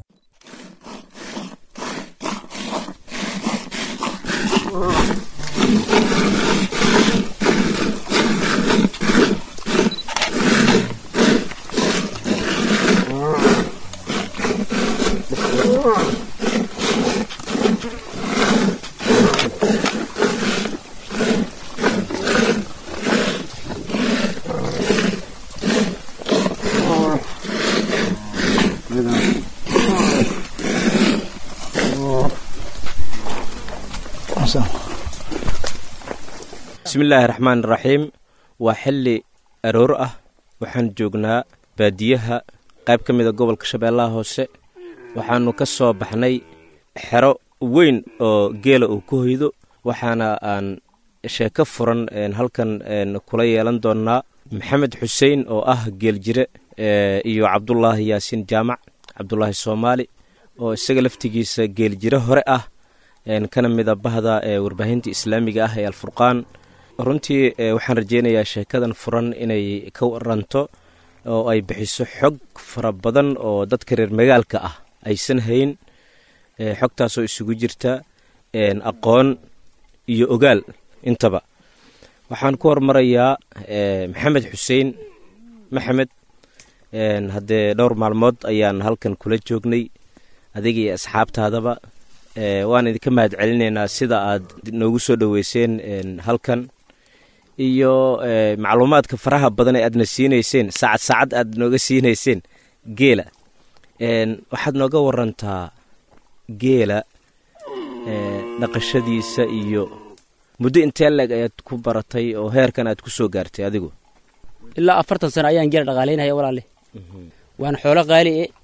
bismillaahi raxmaan raxiim waa xilli aroor ah waxaan joognaa baadiyaha qayb ka mida gobolka shabeellaha hoose waxaannu ka soo baxnay xero weyn oo geela uu ku hoydo waxaana aan sheeko furan halkan kula yeelan doonnaa maxamed xuseen oo ah geeljire iyo cabdulaahi yaasiin jaamac cabdulaahi soomaali oo isaga laftigiisa geeljire hore ah kana mida bahda warbaahinta islaamiga ah ee alfurqaan runtii waxaan rajeynayaa sheekadan furan inay ka waranto oo ay bixiso xog fara badan oo dadka reer magaalka ah aysan hayn xogtaasoo isugu jirta aqoon iyo ogaal intaba waxaan ku hormarayaa maxamed xuseen maxamed haddee dhowr maalmood ayaan halkan kula joognay adiga iyo asxaabtaadaba waan idinka mahad celinaynaa sida aad noogu soo dhoweyseen halkan iyo macluumaadka faraha badan ee aadna siinayseen saacad saacad aad nooga siinayseen geela waxaad nooga warantaa geela dhaqashadiisa iyo muddo intee leeg ayaad ku baratay oo heerkan aad ku soo gaartay adigu ilaa afartan sano ayaan geela dhaqaalaynaya walaale waana xoolo qaali e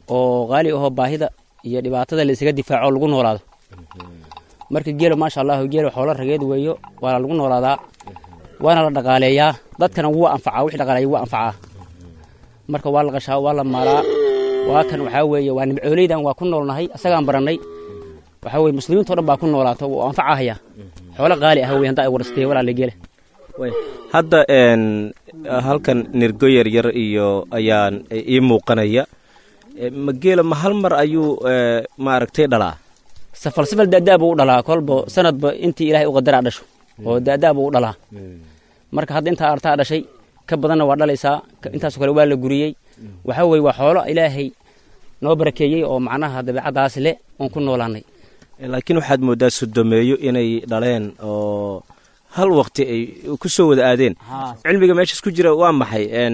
oo qaali ahoo baahida iyo dhibaatada la isaga difaaco lagu noolaado marka geelo maasha allahu geelo xoolo rageed weeyo waana lagu noolaadaa waana la dhaqaaleeyaa dadkana wuu anfacaa wix dhaqaaleeya wuu anfacaa marka waa la qashaa waa la maalaa waa kan waxaa weeye waa nimcooleydan waa ku noolnahay asagaan barannay waxaa weye muslimiinto dhan baa ku noolaato wuu anfacahaya xoolo qaali ah wey hadda ay warastee walaala geela hadda n halkan nirgo yaryar iyo ayaan ii muuqanaya ma geela ma hal mar ayuu maaragtay dhalaa safal safal daadaa buu u dhalaa kolba sanadba intii ilaahay u qadaraa dhasho oo daadaa buu u dhalaa marka hadda intaa artaa dhashay ka badanna waa dhalaysaa intaasoo kale waa la guriyey waxaa weye waa xoolo ilaahay noo barakeeyey oo macnaha dabeecaddaas le oon ku noolaanay laakiin waxaad mooddaa sodomeeyo inay dhaleen oo hal waqti ay ku soo wada aadeen cilmiga meeshaas ku jira waa maxay n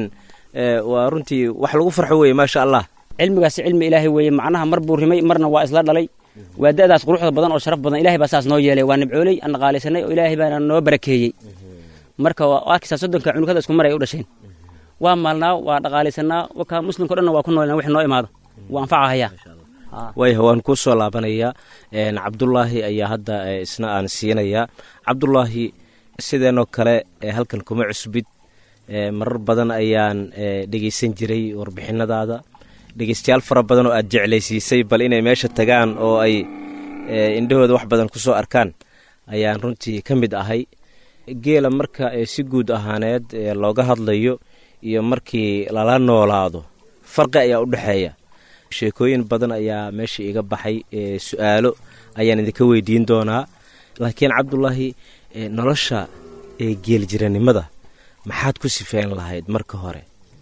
waa runtii wax lagu farxo weeye maasha allah cilmigaasi cilmi ilaahay weeye macnaha mar buu rimay marna waa isla dhalay waa da'daas quruxda badan oo sharaf badan ilahay baa saas noo yeelay waa nibcooley aan dhaqaalaysanay oo ilaahay baana noo barakeeyey marka arkaysaa soddonka cunugada isku mar ay u dhasheen waa maalnaa waa dhaqaalaysanaa wakaa muslimka o dhanna waa ku noolnaa wix noo imaado wuu anfacahayaa waayah waan kuu soo laabanayaa cabdulaahi ayaa hadda isna aan siinayaa cabdulaahi sideenoo kale halkan kuma cusbid marar badan ayaan dhegaysan jiray warbixinadaada dhegaystayaal fara badan oo aad jeclaysiisay bal inay meesha tagaan oo ay indhahooda wax badan ku soo arkaan ayaan runtii ka mid ahay geela marka si guud ahaaneed looga hadlayo iyo markii lala noolaado farqi ayaa u dhexeeya sheekooyin badan ayaa meesha iga baxay su-aalo ayaan idinka weydiin doonaa laakiin cabdulaahi nolosha ee geeljiranimada maxaad ku sifeyn lahayd marka hore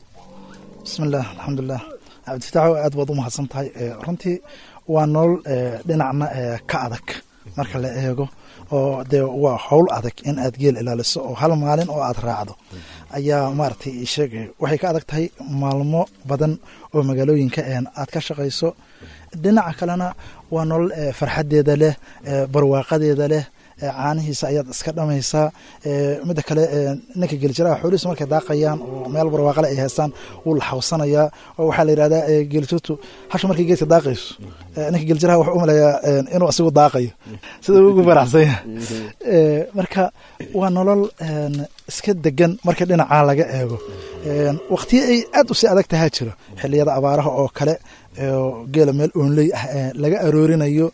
bismillaah alxamdulilah cabdifitaaxo aad baad u mahadsan tahay runtii waa nolol dhinacna ka adag marka la eego oo dee waa howl adag in aad geel ilaaliso oo hal maalin oo aad raacdo ayaa maaragtay sheegay waxay ka adag tahay maalmo badan oo magaalooyinka aad ka shaqayso dhinaca kalena waa nolol farxadeeda leh barwaaqadeeda leh caanihiisa ayaad iska dhamaysaa midda kale ninka geljiraha xoolihiisu markay daaqayaan oo meel barwaaqale ay haystaan wuu la xawsanayaa oo waxaa la yidhahdaa geelituutu hasha markay geedka daaqayso ninka geljiraha wuxuu u maleeyaa inuu asigu daaqayo sida ugu faraxsanya marka waa nolol iska degan marka dhinacaa laga eego waqtiyo ay aad u sii adag tahaa jiro xiliyada abaaraha oo kale geela meel oonley ah laga aroorinayo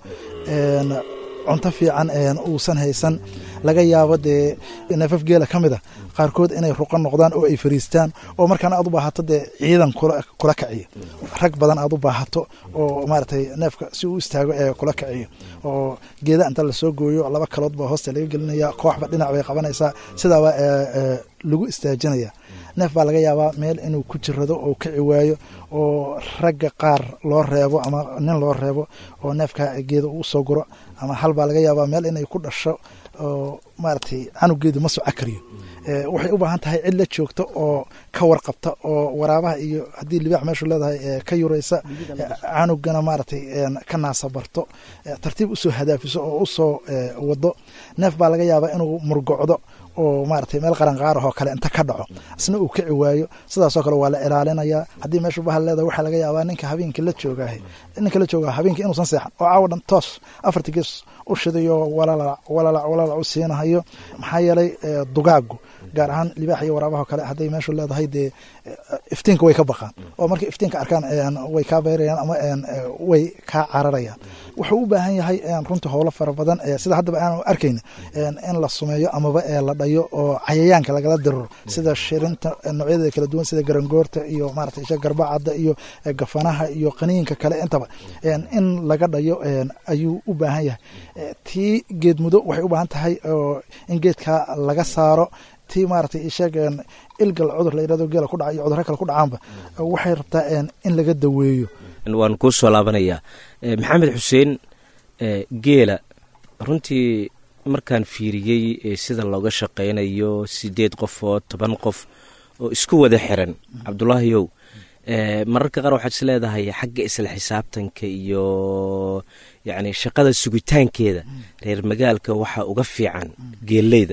cunto fiican uusan haysan laga yaabo dee neefaf geela ka mid a qaarkood inay ruqan noqdaan oo ay fariistaan oo markaana aad u baahato dee ciidan kula kaciyo rag badan aad u baahato oo maaragtay neefka si uu istaago ee kula kaciyo oo geeda inta lasoo gooyo laba kalood baa hoosta laga gelinaya kooxba dhinac bay qabanaysaa sidaaba lagu istaajinaya neef baa laga yaabaa meel inuu ku jirado oo kici waayo oo ragga qaar loo reebo ama nin loo reebo oo neefka geeda uu soo guro ama hal baa laga yaabaa meel inay ku dhasho oo maaragtay canugeedu ma soco kariyo waxay u baahan tahay cid la joogto oo ka warqabta oo waraabaha iyo haddii libaax meeshu leedahay ka yuraysa canugana maaragtay ka naasabarto tartiib usoo hadaafiso oo usoo wado neef baa laga yaabaa inuu murgocdo oo maaragtay meel qaranqaarahoo kale inta ka dhaco isna uu kici waayo sidaasoo kale waa la ilaalinayaa haddii meeshu bahal leedahay waxaa laga yaabaa ninka habeenkii la joogaah ninka la joogaa habeenkii inuusan seexan oo caawa dhan toos afartii gees u shidayo walalac walalac walalac u siinahayo maxaa yeelay dugaagu gaar ahaan libaax iyo waraabaha kale hadday meeshu leedahay dee iftiinka way ka baqaan oo markay iftiinka arkaan way kaa beyrayaan ama way kaa cararayaan wuxuu u baahan yahay runtii howlo fara badan sida haddaba aanu arkayna in la sumeeyo amaba la dhayo oo cayayaanka lagala diriro sida shirinta noocyadeeda kala duwan sida garangoorta iyo maarata isha garbacadda iyo gafanaha iyo qaniinka kale intaba in laga dhayo ayuu u baahan yahay tii geed mudo waxay u baahan tahay in geedka laga saaro tii maaragtay isheeg ilgal cudur la yirahdo geela ku dhaca iyo cudurro kale ku dhacaanba waxay rabtaa in laga daweeyo waan kuu soo laabanayaa maxamed xuseen geela runtii markaan fiiriyey sida looga shaqaynayo sideed qofood toban qof oo isku wada xiran cabdulaahiyow mararka qaar waxaad is leedahay xagga isla xisaabtanka iyo yacni shaqada sugitaankeeda reer magaalka waxaa uga fiican geelleyda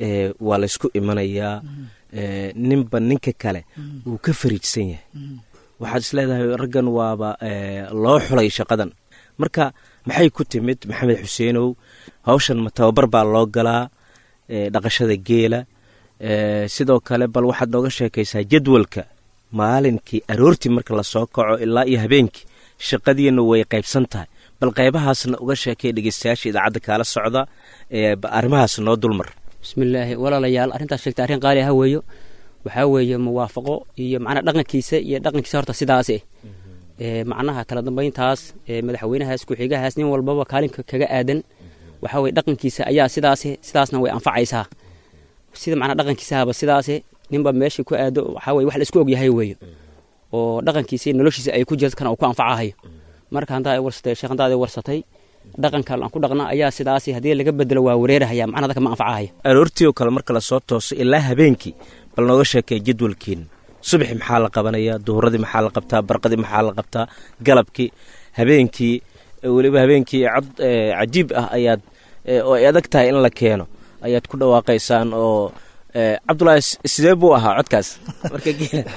waa laysku imanayaa ninba ninka kale wuu ka fariijsan yahay waxaad isleedahay raggan waaba loo xulay shaqadan marka maxay ku timid maxamed xuseenow hawshan ma tababar baa loo galaa dhaqashada geela sidoo kale bal waxaad nooga sheekaysaa jadwalka maalinkii aroortii marka lasoo kaco ilaa iyo habeenkii shaqadiina way qaybsan tahay bal qaybahaasna uga sheekay dhegeystayaasha idaacadda kaala socda arrimahaas noo dulmar bismillaahi walaalayaal arrintaas sheegtay arrin qaali ah weeyo waxaa weeye muwaafaqo iyo macnaha dhaqankiisa iyo dhaqankiisa horta sidaas eh macnaha kala dambayntaas madaxweynahaas ku-xigahaas nin walbaba kaalinka kaga aadan waxaa weye dhaqankiisa ayaa sidaas sidaasna way anfacaysaa sida macnaha dhaqankiisahaba sidaas ninba meesha ku aado waxaa weye wax la isku ogyahay weeyo oo dhaqankiisa noloshiisa ay ku jirto kana uu ku anfacahayo marka hantaa ay warsatay sheekh hantaa ay warsatay dhaqanka aan ku dhaqna ayaa sidaas haddii laga bedelo waa wareerahaya macnaha dadka ma anfacahaya aroortii oo kale marka lasoo tooso ilaa habeenkii bal nooga sheekay jadwalkiina subaxi maxaa la qabanayaa duhuradii maxaa la qabtaa barqadii maxaa la qabtaa galabkii habeenkii weliba habeenkii cod cajiib ah ayaad oo ay adag tahay in la keeno ayaad ku dhawaaqaysaan oo cabdulaahi sidee buu ahaa codkaas marka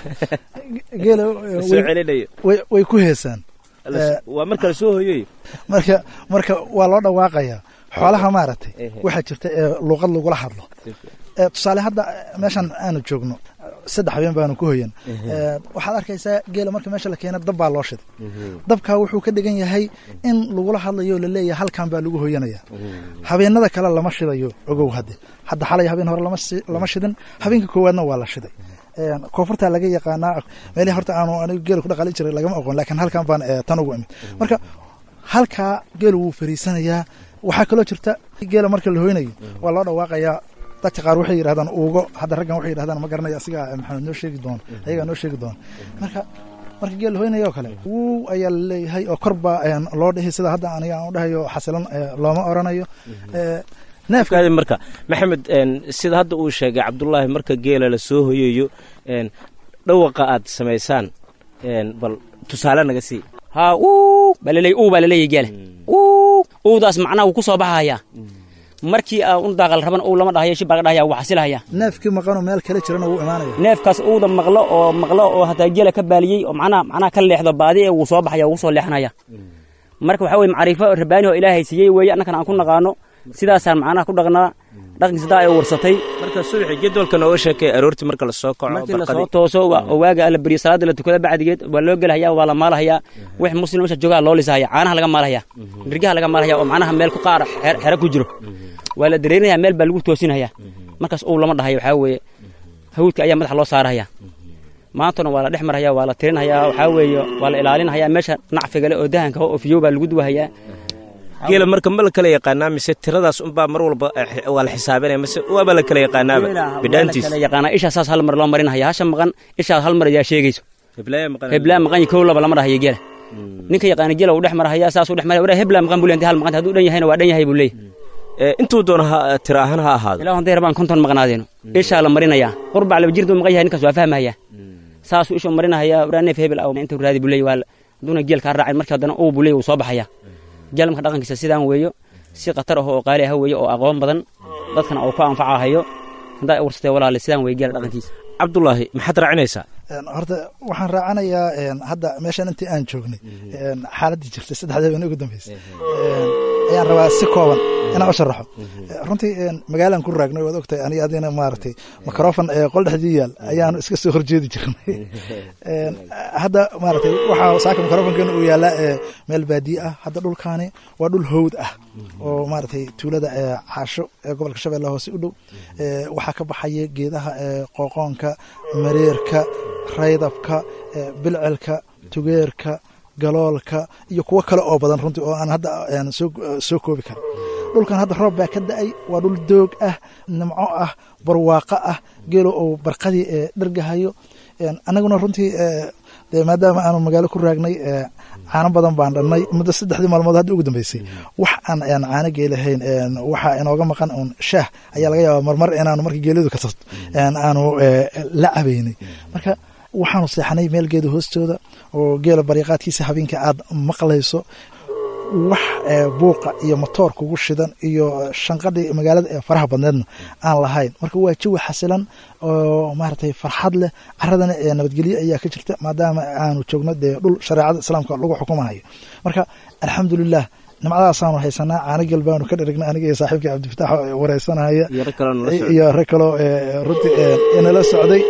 geela soo celinayo way ku heesaan waa marka la soo hoyoy marka marka waa loo dhawaaqayaa xoolaha maaragtay waxaa jirta ee luuqad lagula hadlo tusaale hadda meeshan aanu joogno saddex habeen baanu ku hoyan waxaad arkaysaa geela marka meesha la keena dab baa loo shiday dabkaa wuxuu ka dhigan yahay in lagula hadlayo o laleeyahay halkan baa lagu hoyanaya habeenada kale lama shidayo ogow hadde hadda xalay habeen hore lama shidin habeenka koowaadna waa la shiday koonfurtaa laga yaqaanaa meelihii horta aanu anigu geela ku dhaqaali jiray lagama oqon laakiin halkan baan tan ugu imid marka halkaa geelu wuu fariisanayaa waxaa kaloo jirta geela marka la hoynayo waa loo dhawaaqayaa dadka qaar waxay yidhahdaan uugo hadda raggan waxay yidhahdaan ma garanayo asigaa maxamed noo sheegi doona ayagaa noo sheegi doona marka marka geel la hoynaya oo kale wuu ayaa laleeyahay oo kor baa loo dhihi sida hadda aniga aan u dhahayo xasilan looma oranayo neefkaadi marka maxamed sida hadda uu sheegay cabdulaahi marka geela la soo hoyayo dhawaqa aad samaysaan bal tusaale naga sii haa uu baa laleey uu baa laleeyahy geela uu uudaas macnaha wuu ku soo baxayaa markii aa un daaqal raban uu lama dhahayo shibaa laga dhahaya wuu xasilahaya neefkii maqanoo meel kale jirana wuu imaanaya neefkaas uuda maqlo oo maqlo oo hataa geela ka baaliyey oo macnaha macnaha ka leexdo baadi ee wuu soo baxaya wuu soo leexanaya marka waxaa weye macriifo rabbaani oo ilaahay siiyey weeye annakana aan ku naqaano sidaasaan macnaha ku dhaqnaa dhaqankiisa daa ay warsatay marka subaxi jadwalka nooga sheekay aroortii marka lasoo kaco markii lasoo tooso oo waaga la beriyo salaada la tukada bacdigeed waa loo gelhayaa waa la maalahayaa wix muslim meesha joogaa loo lisahaya caanaha laga maalahaya nirgaha laga maalahaya oo macnaha meel ku qaar xero ku jiro waa la dareerinaya meel baa lagu toosinaya markaas uu lama dhahayo waxaa weeye hawdka ayaa madaxa loo saarahaya maantana waa la dhex marhaya waa la tirinhayaa waxaa weeye waa la ilaalinhayaa meesha nacfigale oo dahanka oo fiyow baa lagu duwahayaa geela marka ma la kala yaqaanaa mise tiradaas unbaa mar walba waa la xisaabinaya mise waaba la kala yaqaanaaba bidhaantiis kala yaqaanaa ishaa saas hal mar loo marinhaya hasha maqan ishaas hal mar ayaa sheegayso heblaa maqan kow laba lama dhahayo geela ninka yaqaana geela uu dhex marhaya saasuu dhex maraya waraa heblaa maqan buu leeyahay hal maqan hadduu dhan yahayna waa dhan yahay buu leeyahay intuu doono tira ahaan ha ahaado ilaa hadday rabaan konton maqnaadeeno ishaa la marinayaa qurbac laba jirdu maqan yahay ninkaas waa fahmaya saasuu ishuu marinahaya waraa neef hebel intuu raadi buu leeyahy hadduuna geel kaa raacin markii haddana uu buu leeyahy wuu soo baxaya geel marka dhaqankiisa sidaan weeyo si khatar ah oo qaali ah weeyo oo aqoon badan dadkana uu ku anfacahayo haddaa warsatee walaale sidaan weeye geela dhaqankiisa cabdulaahi maxaad raacinaysaa horta waxaan raacanayaa hadda meeshan intii aan joognay xaaladdii jirtay saddexda habeen ugu dambeysay ayaan rabaa si kooban inaan u sharaxo runtii magaalaan ku raagnay waad ogtahay aniga adina maaragtay mikrofon qol dhexdii yaal ayaanu iska soo horjeedi jirnay hadda maaragtay waxaa saaka mikrofonkeena uu yaallaa meel baadiye ah hadda dhulkaani waa dhul howd ah oo maaragtay tuulada caasho ee gobolka shabeellaha hoose u dhow waxaa ka baxaya geedaha qooqoonka mareerka raydabka bilcelka tugeerka galoolka iyo kuwo kale oo badan runtii oo aan hadda soo koobi karin dhulkan hadda roob baa ka da-ay waa dhul doog ah nimco ah barwaaqo ah geelo oo barqadii dhergahayo annaguna runtii de maadaama aanu magaalo ku raagnay caano badan baan dhannay muddo saddexdii maalmood hadda ugu dambeysay wax aan caano geelahayn waxa inooga maqan un shaah ayaa laga yaabaa marmar inaanu markii geeladu ka tasto aanu la cabaynay marka waxaanu seexanay meel geeda hoostooda oo geela bariiqaadkiisa habeenka aad maqlayso wax buuqa iyo motoor kugu shidan iyo shanqadhii magaalada ee faraha badneedna aan lahayn marka waa jawi xasilan oo maaragtay farxad leh caradana ee nabadgelyo ayaa ka jirta maadaama aanu joogno dee dhul shareecada islaamka lagu xukumahayo marka alxamdulilah nimcadaasaanu haysanaa caanigel baanu ka dherignay aniga iyo saaxiibkii cabdifatax wareysanaya iyo rag kaloo runtii inala socday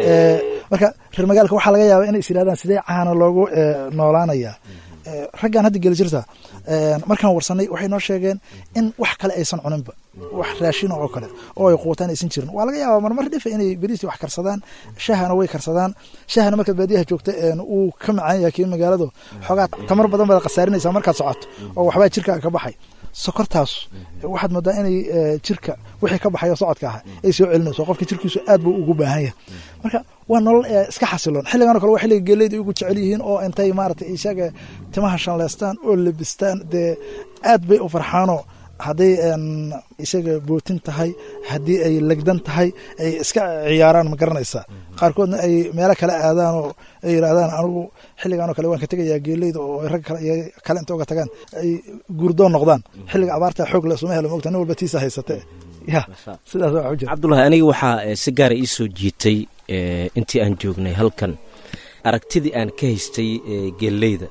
marka reer magaalka waxaa laga yaaba inay is yidhahdaan sidee caana loogu noolaanaya raggaan hadda geli jirta markaan warsanay waxay noo sheegeen in wax kale aysan cuninba wax raashin oo kale oo ay quutaan aysan jirin waa laga yaabaa marmar dhifa inay beriistii wax karsadaan shahana way karsadaan shahana markaad baadiyaha joogta uu ka macaan yahay kii magaaladu xoogaa tamar badan baad khasaarinaysaa markaad socoto oo waxbaa jirkaaga ka baxay sokortaas waxaad moodaa inay jirka wixii ka baxayo socodka ah ay soo celinayso qofka jirkiisu aad buu ugu baahan yahay marka waa nolol iska xasiloon xilligan o kale waa xilliga geeleyda ugu jecel yihiin oo intay maaragtay isaga timaha shanleystaan oo lebistaan dee aad bay u farxaanoo hadday isaga bootin tahay haddii ay legdan tahay ay iska ciyaaraan ma garanaysaa qaarkoodna ay meelo kale aadaan oo ay yidhaahdaan anigu xilligan oo kale waan ka tegayaa geeleyda oo rag kale inta uga tagaan ay guurdoon noqdaan xilliga abaarta xoog le suma helo mogta nin walba tiisa haysate ya sidaas waa jira cabdullahi aniga waxaa si gaara ii soo jiitay intii aan joognay halkan aragtidii aan ka haystay geeleyda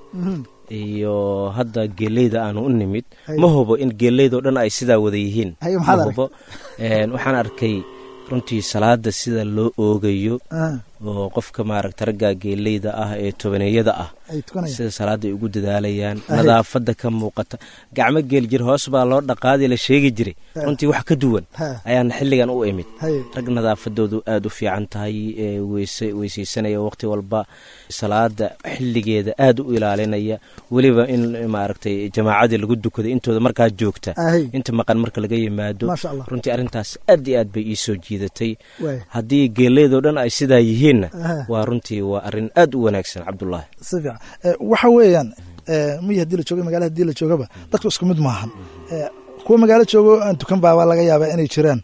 iyo hadda geeleyda aanu u nimid ma hubo in geeleydao dhan ay sidaa wada yihiin ma hubo waxaan arkay runtii salaada sida loo oogayo oo qofka maaragta ragga geeleyda ah ee tobaneeyada ah sida salaada ay ugu dadaalayaan nadaafada ka muuqata gacmo geeljir hoos baa loo dhaqaadi la sheegi jiray runtii wax ka duwan ayaana xilligan u imid rag nadaafadoodu aada u fiican tahay weyseysanaya waqti walba salaada xilligeeda aada u ilaalinaya weliba in maaragtay jamaacadii lagu dukado intooda markaa joogta inta maqan marka laga yimaado runtii arrintaas aad iyo aad bay ii soo jiidatay haddii geeleydoo dhan ay sidaa yihiin waa runtii waa arin aad u wanaagsan cabdulaahi si fiican waxa weeyaan miyi hadii la jooga magala hadii la joogaba dadku isku mid maahan kuwa magaalo joogo aan dukan baabaa laga yaabaa inay jiraan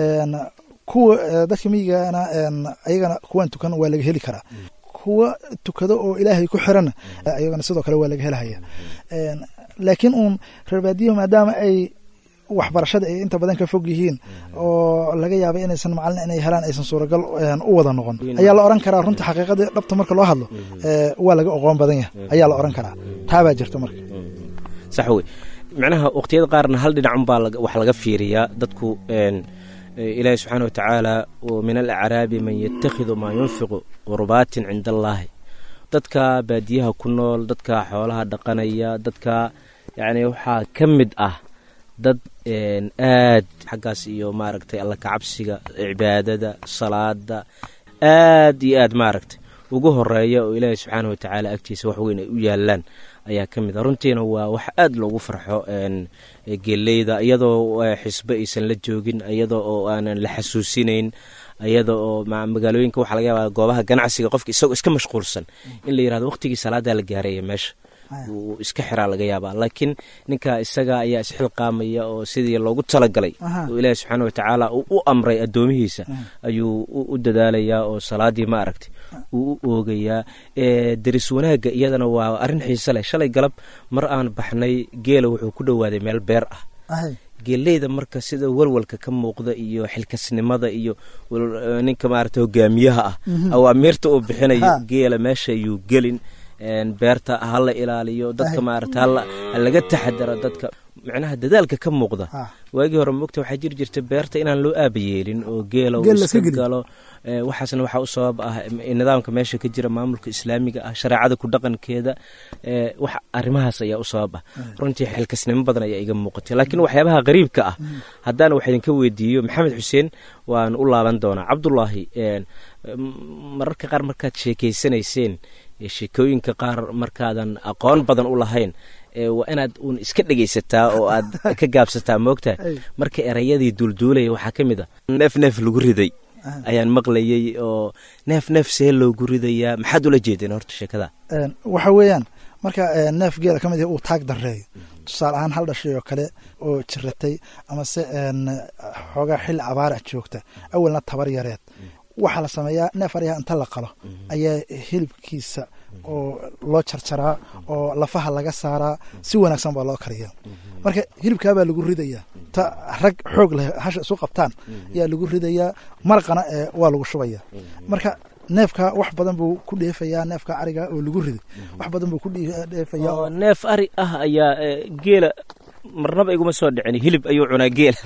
kuwa dadka miyigana ayagana kuwaan tukan waa laga heli karaa kuwa tukado oo ilaahay ku xirana ayagana sidoo kale waa laga helahaya laakiin uun reer baadiyahu maadaama ay waxbarashada ay inta badan ka fog yihiin oo laga yaaba inaysan macalin inay helaan aysan suuragal u wada noqon ayaa la oran karaa runta xaqiiqadii dhabta marka loo hadlo waa laga oqoon badan yahay ayaa la oran karaa taabaa jirta marka sax wey macnaha waqtiyada qaarna hal dhinacunbaa wax laga fiiriyaa dadku ilaahi subxaana wa tacaala min alacraabi man yatakhidu maa yunfiqu qurbaatin cinda allaahi dadka baadiyaha ku nool dadka xoolaha dhaqanaya dadka yacni waxaa ka mid ah dad aad xaggaas iyo maaragtay alla kacabsiga cibaadada salaada aad iyo aad maaragtay ugu horeeya oo ilaahi subxaana wa tacaala agtiisa wax weyn ay u yaalaan ayaa ka mid ah runtiina waa wax aad loogu farxo geeleyda iyadoo xisbe aysan la joogin iyadoo oo aanan la xasuusinayn iyada oo magaalooyinka waxaa laga yaaba goobaha ganacsiga qofka isagoo iska mashquulsan in la yirahdo waqtigii salaadaa la gaaraya meesha uu iska xiraa laga yaabaa laakiin ninka isaga ayaa isxilqaamaya oo sidii loogu talagalay oo ilaahi subxaana wa tacaala uu u amray addoomihiisa ayuu u dadaalayaa oo salaadii ma aragtay uu u oogayaa deris wanaagga iyadana waa arrin xiise leh shalay galab mar aan baxnay geela wuxuu ku dhowaaday meel beer ah geeleyda marka sida walwalka ka muuqda iyo xilkasnimada iyo ninka maarata hogaamiyaha ah awaamiirta uu bixinayo geela meesha ayuu gelin beerta hala ilaaliyo dadka maarata halaga taxadaro dadka macnaha dadaalka ka muuqda waagii hore mogta waxaa jiri jirta beerta inaan loo aaba yeelin oo geela uu iska galo waxaasna waxaa u sabab ah nidaamka meesha ka jira maamulka islaamiga ah shareecada ku dhaqankeeda wax arrimahaas ayaa u sabab ah runtii xilkasnimo badan ayaa iga muuqatay laakiin waxyaabaha qariibka ah haddaan wax idinka weydiiyo maxamed xuseen waan u laaban doonaa cabdulaahi mararka qaar markaad sheekeysanayseen sheekooyinka qaar markaadan aqoon badan u lahayn waa inaad uun iska dhegaysataa oo aad ka gaabsataa moogtahay marka erayadii duulduulaya waxaa ka mid a neef neef lagu riday ayaan maqlayay oo neef neef see loogu ridayaa maxaad ula jeedeen horta sheekada waxa weeyaan marka neef geela ka mid uu taag dareeyo tusaale ahaan hal dhashay oo kale oo jiratay amase xoogaa xilli abaara joogta awalna tabar yareed waxaa la sameeyaa neef aryaha inta la qalo ayaa hilibkiisa oo loo jarjaraa oo lafaha laga saaraa si wanaagsan baa loo kariyaa marka hilibkaabaa lagu ridayaa ta rag xoog leh hasha isu qabtaan ayaa lagu ridayaa maraqana ee waa lagu shubayaa marka neefka wax badan buu ku dheefayaa neefka ariga oo lagu riday wax badan buu ku dheefayaa oo neef ari ah ayaa eh, geela marnaba iguma soo dhicin hilib ayuu cunaa geela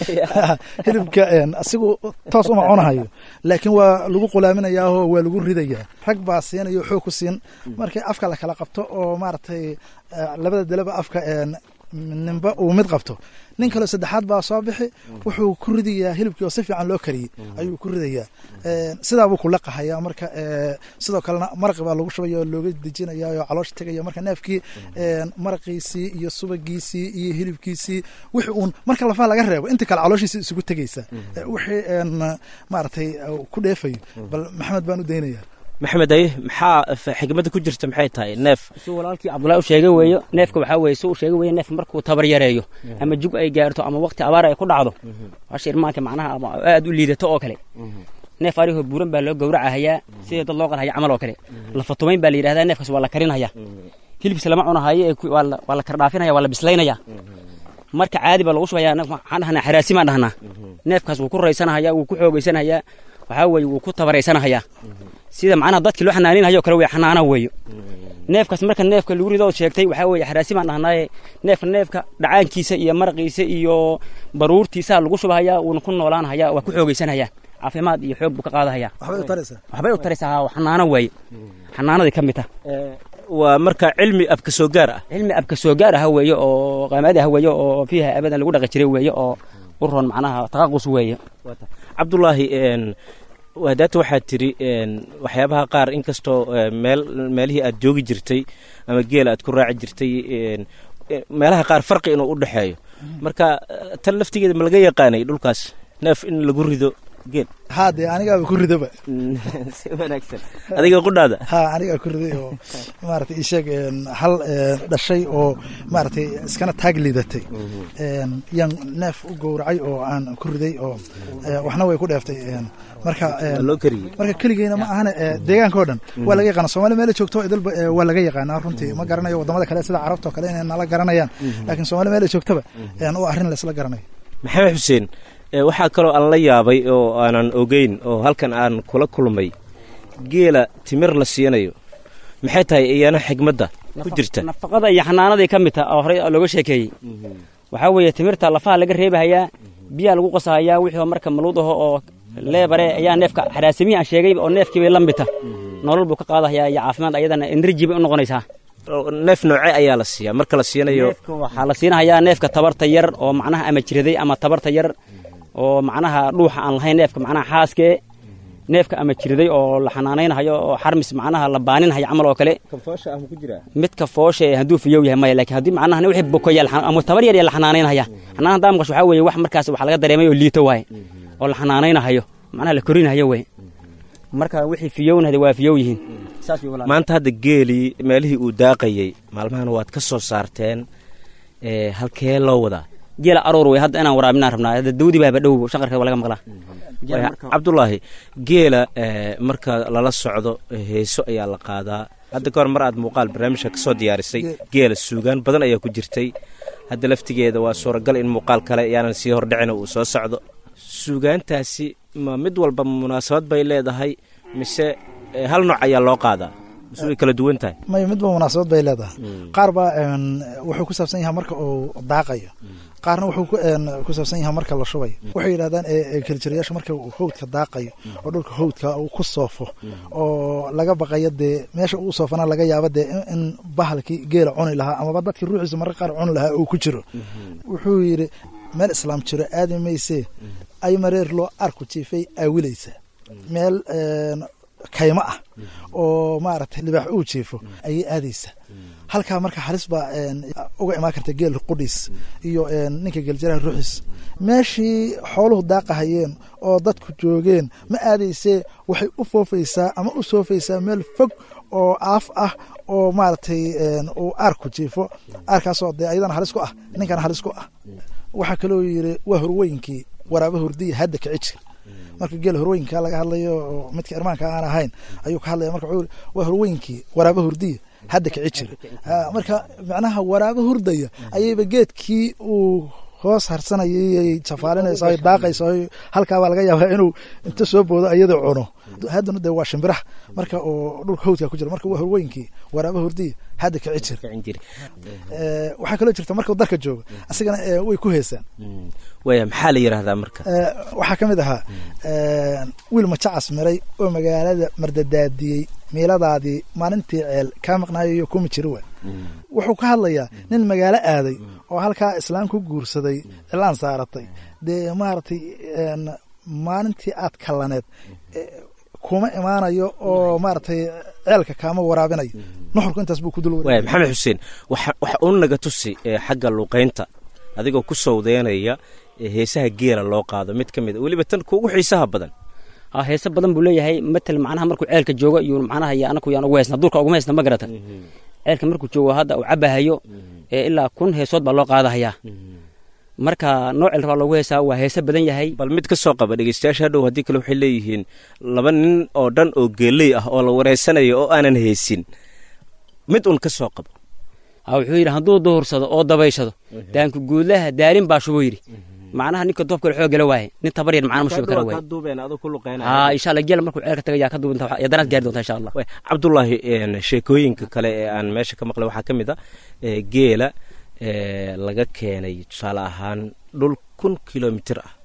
hilibka een, asigu toos uma cunahayo laakiin waa lagu qulaaminayaa oo waa lagu ridayaa rag baa siinaya oo xoog ku siin markii afka la kala qabto oo maaragtay eh, labada daleba afka een, ninba uu mid qabto nin kaleo saddexaad baa soo bixi wuxuu ku ridayaa hilibkii oo si fiican loo kariyey ayuu ku ridayaa Een, sidaabuu ku laqahayaa marka ee, sidoo kalena maraqi baa lagu shubaya oo looga dejinaya oo caloosha tegaya marka neefkii een, maraqiisii iyo subagiisii iyo hilibkiisii wixii uun marka lafaha laga reebo inta kale calooshiisa isugu tegaysa Ee, wixii een, maaragtay uu ku dheefayo bal maxamed baan u daynayaa maxamed aye maxaa f- xigmadda ku jirta maxay tahay neef si walaalkii cabdullahi u sheegay weeyo neefka waxaa weeye si uu sheegay weeye neefka markuu tabar yareeyo ama jug ay gaarto ama waqti abaar ay ku dhacdo hasha irmaanka macnaha ama aad u liidato oo kale neef arihoo buuran baa loo gowracahayaa sidii dad loo qalhaya camal oo kale lafatumayn baa la yidhahdaa neefkaas waa la karinaya hilibkiisa lama cunahayo ee ku- waa la- waa la kardhaafinaya waa la bislaynaya marka caadi baa lagu shubaya neef- waxaan dhahnaa xaraasi maan dhahnaa neefkaas wuu ku raysanahaya wuu ku xoogaysanayaa waxaa weeye wuu ku tabaraysanahaya sida macnaha dadkii loo xanaaninhayo kale wey xanaana weeyo neefkaas marka neefka lagu rido ood sheegtay waxaa weeye xaraasi baan dhahnaaye neefka neefka dhacaankiisa iyo maraqiisa iyo baruurtiisaa lagu shubahaya wuuna ku noolaanhaya waa ku xoogaysanhaya caafimaad iyo xoog buu ka qaadahaya waxbay u taraysaa waxbay u taraysaa haa, xanaano weeye xanaanaday ka mid tah waa marka cilmi abka soo gaar ah cilmi abka soo gaar aha weeye oo qaamaadi ah weeye oo fiiha abadan lagu dhaqi jiray weeye oo u roon macnaha taqaqus weeye cabdulaahi een, hadaata waxaad tiri een, waxyaabaha qaar inkastoo eh, meel meelihii aad joogi jirtay ama geela aad ku raaci jirtay een, eh, meelaha qaar farqi inuu u dhexeeyo marka eh, tan laftigeeda ma laga yaqaanay dhulkaas neef in lagu rido geel haa dee anigaaba ku ridaba si wanaagsan adiga qudhaada ha anigaa ku riday oo maaragtay ii sheeg een, hal een, dhashay oo maaragtay iskana taag liidatay Een, yaan neef u gowracay oo aan ku riday oo ee, waxna way ku dheeftay een, marka een, Waa loo kariyey marka keligeyna ma ahane ee, deegaanka oo dhan waa laga yaqaana soomaali meela joogto idilba ee, waa laga yaqaanaa runtii ma garanayo wadamada kale sida carabta oo kale inay nala garanayaan laakiin soomaali meela joogtaba een, waa arrin laysla garanayo maxamed xuseen eh, waxaa kaloo aan la yaabay oo aanan ogeyn oo halkan aan kula kulmay geela timir la siinayo maxay tahay iyana xigmadda ku jirta nafaqada iyo xanaanaday ka mid taha oo horey looga sheekeeyey waxaa weeye timirta lafaha laga reebahayaa biyaa lagu qasahayaa wixii marka maluud aho oo leebare ayaa neefka xaraasimihii aan sheegay oo neefkii bay la mita nolol buu ka qaadahayaa iyo caafimaad ayadana energy bay u noqonaysaa Oo neef noocee ayaa la siiyaa marka la siinayo neefka waxaa la siinahayaa neefka tabarta yar oo macnaha ama jiraday ama tabarta yar oo macnaha dhuuxa aan lahayn neefka macnaha xaaskee neefka ama jiraday oo la xanaanaynahayo oo xarmis macnaha la baaninhayo camal oo kale midka foosha ee hadduu fiyow yahay maya laakiin haddii macnaha wixii bokoya la xana- ama tabar yar yaa la xanaanaynaya xanaan haddaa maqasho waxaa weeye wax markaas wax laga dareemay oo liito waaye oo la xanaanaynahayo macnaha la korinahayo wey marka wixii fiyownahda waa fiyow yihiin saas wey walaal. maanta hadda geelii meelihii uu daaqayey maalmahan waad ka soo saarteen ee, halkee loo wadaa geela aroor wey hadda inaan waraabinaan rabnaa hadda dawdi baaba dhow shaqarka waa laga maqlaa Geela Waaya, marka- cabdulaahi geela ee, marka lala socdo heeso ayaa la qaadaa hadda kahor mar aad muuqaal barnaamijka ka soo diyaarisay geela suugaan badan ayaa ku jirtay hadda laftigeeda waa suuragal in muuqaal kale yaanan sii hordhicin uu soo socdo suugaantaasi ma mid walba munaasabad bay leedahay mise eh, hal nooc ayaa loo qaadaa mise way kala duwan tahay may midba munaasabad bay leedahay qaar baa een, wuxuu ku saabsan yahay marka uu daaqayo qaarna wuxuu ku een, ku saabsan yahay marka la shubayo waxay yidhahdaan ee, ee, kaljaryaasha marka uu howdka daaqayo oo dhulka howdka uu ku soofo oo laga baqayo dee meesha uu soofana laga yaabo dee in- in bahalkii geela cuni lahaa amaba dadkii ruuxiisa marka qaar cuni lahaa uu ku jiro wuxuu yidhi meel islaam jiro aadi maysee ay mareer loo arku jiifay aawilaysa meel een, kaymo ah oo maaragtay libaax uu jiifo ayay aadaysa halkaa marka halis baa een, uga imaan karta geel qudhiis iyo een, ninka geeljaraha ruuxiis meeshii xooluhu daaqahayeen oo dadku joogeen ma aadaysee waxay u foofaysaa ama u soofaysaa meel fog oo aaf ah oo maaragtay een, uu aarku jiifo aarkaasoo dee ayadana halis ku ah ninkana halis ku ah waxaa kaloo yidhi waa horweynkii waraaba hurdiya hadda kicijir marka geel horweynka laga hadlayo oo midka irmaanka aan ahayn ayuu ka hadlaya marka wuxuu yiri waa horweynkii waraaba hurdiya hadda kici jir Ah, marka macnaha waraaba hurdaya ayayba geedkii uu hoos harsanayay jafaalinaysa ay daaqaysa ay halkaabaa laga yaabaa inuu inta soo boodo iyada cuno haddana de waa shimbiraha marka oo dhulka hawdka ku jira marka waa horweynkii waraaba hurdiya hadda kici jir Eh, waxaa kaloo jirta markuu dalka joogo asigana eh, way ku heesaan waaya maxaa la yidhaahdaa marka Eh, waxaa ka mid ahaa eh, wiil majacas miray oo magaalada mardadaadiyey miiladaadii maalintii ceel kaa maqnaayo kuma jiri wa wuxuu ka hadlayaa nin magaalo aaday oo halkaa islaam ku guursaday cilaan saaratay dee maaragtay een, maalintii aad kallaneed eh, kuma imaanayo oo maaragtay ceelka kaama waraabinayo nuxurku intaas buu ku dul waaya maxamed xuseen waxa waxa uu naga tusi ee, xagga luqaynta adigoo ku sawdeynaya ee, heesaha geela loo qaado mid ka mid a weliba tan kuugu xiisaha badan ha heese badan buu leeyahay matal macnaha markuu ceelka joogo iyo macnaha iyo anaku yaan ugu heysna duurka uguma heysna ma garata ceelka markuu joogo hadda uu cabahayo ee ilaa kun heesood baa loo qaadahayaa marka noocel rabaa loogu heesaa waa heese badan yahay bal mid ka soo qaba dhegeystayaasha hadhow haddii kale waxay leeyihiin laba nin oo dhan oo geeley ah oo la wareysanayo oo aanan heesin mid un ka soo qabo ha wuxuu yidhi hadduu duhursado oo dabayshado daanku guudlaha daalin baa shubuu yidhi macnaha ninka doobkale xoog gala waaye nin tabar yar macna ma shubi kara waaye duubeen adoo ku luqeynaya ha insha allah geela markuu ceelka tagayaa ka duubinta yadanaad gaari doonta insha allah Waay, cabdullaahi een, sheekooyinka kale ee aan meesha ka maqlay waxaa ka mid a ee, geela ee, laga keenay tusaale ahaan dhul kun kilomitir ah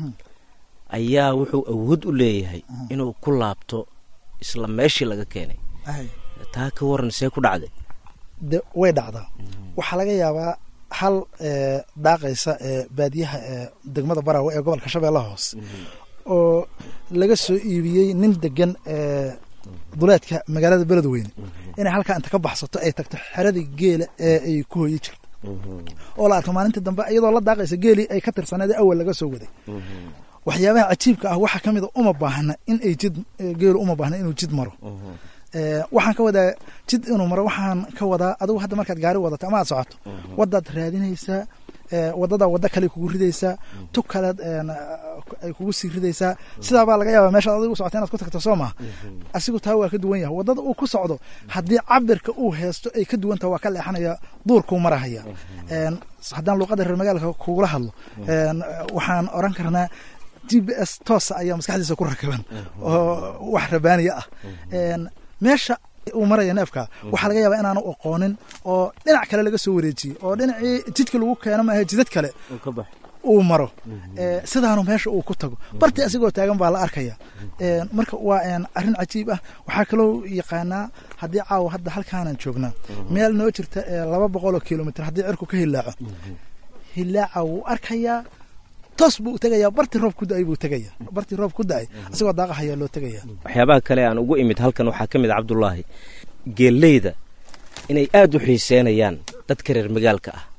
ayaa wuxuu awood u leeyahay inuu ku laabto isla meeshii laga keenay taa ka waran see ku dhacday de way dhacdaa waxaa laga yaabaa hal eh, daaqaysa ee baadiyaha ee degmada baraawe ee gobolka shabeellaha hoose oo laga soo iibiyey nin degan ee duleedka magaalada beledweyne inay halkaa inta ka baxsato ay tagto xeradii geela ee ay ku hoyi jirto oo la arko maalintii dambe iyadoo la daaqaysa geelii ay ka tirsaneed ee awal laga soo waday waxyaabaha cajiibka ah waxaa ka mid a uma baahna in ay jid eh, geelu uma baahna inuu jid maro Eh, waxaan ka wadaa jid inuu maro waxaan ka wadaa adigu hadda markaad gaari wadato ama aad socoto wadaad raadinaysaa eh, wadada wada kale kugu ridaysaa tu kaleed een, ay kugu sii ridaysaa sidaa baa laga yaabaa meeshaad adigu socota inaad ku tagto soo maha asigu taa waa ka duwan yahay wadada uu ku socdo haddii cabirka uu heesto ay ka duwantaha waa ka leexanaya duurkuu marahaya Een, haddaan luuqada reer magaalka kugula hadlo een, waxaan oran karnaa g b s toosa ayaa maskaxdiisa ku rakaban oo wax rabaaniya ah Een, meesha uu maraya neefka waxaa laga yaabaa inaanu aqoonin oo dhinac kale laga soo wareejiyey oo dhinacii jidka lagu keeno maaha jidad kale uu maro Eh, sidaanu meesha uu ku tago barti asigoo taagan baa la arkaya Eh, marka waa een, arrin cajiib ah waxaa kaloo yaqaanaa haddii caawa hadda halkaanan joognaa meel noo jirta eh, laba boqoloo kilomitr haddii cirku ka hilaaco hilaaca wuu arkayaa toos buu u tegayaa barti roob ku da-ay buu tegayaa barti roob ku da-ay asigoo daaqahayaa loo tegayaa waxyaabaha kale aan ugu imid halkan waxaa ka mid a cabdullaahi geelleyda inay aad u xiiseynayaan dadka reer magaalka ah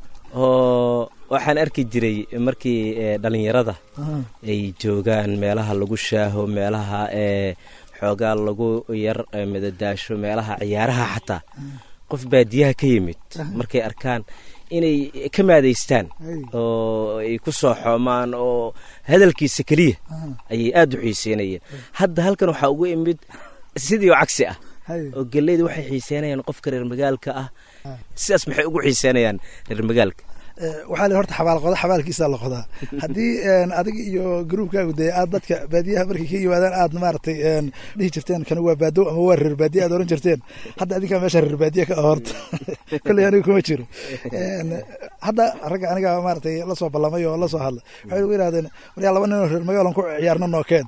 oo waxaan arki jiray markii ee, dhallinyarada ay joogaan meelaha lagu shaaho meelaha ee xoogaa lagu yar ee, madadaasho meelaha ciyaaraha xataa qof baadiyaha ka yimid markay arkaan inay ka maadaystaan oo ay ku soo xoomaan oo hadalkiisa keliya ayay aad u xiiseynayeen hadda halkan waxaa ugu imid sidii oo cagsi ah oo geleyda waxay xiiseynayaan qofka reer magaalka ah sidaas maxay ugu xiiseynayaan reer magaalka Eh, waxaa la horta xabaal qoda xabaalkiisa la qodaa haddii een, adig iyo gruubkaagu dee aad dadka baadiyaha markay ka yimaadaan aad maaragtay een, dhihi jirteen kan waa baadow ama waa reer baadiye aad oran jirteen hadda adinkaa meesha reer baadiye ka ah horta kolley aniga kuma jiro Een, hadda ragga aniga maaragtay la soo ballamay oo la soo hadla waxay ugu yidhahdeen waryaa laba nin oo reer magaalan ku ciyaarno nookeen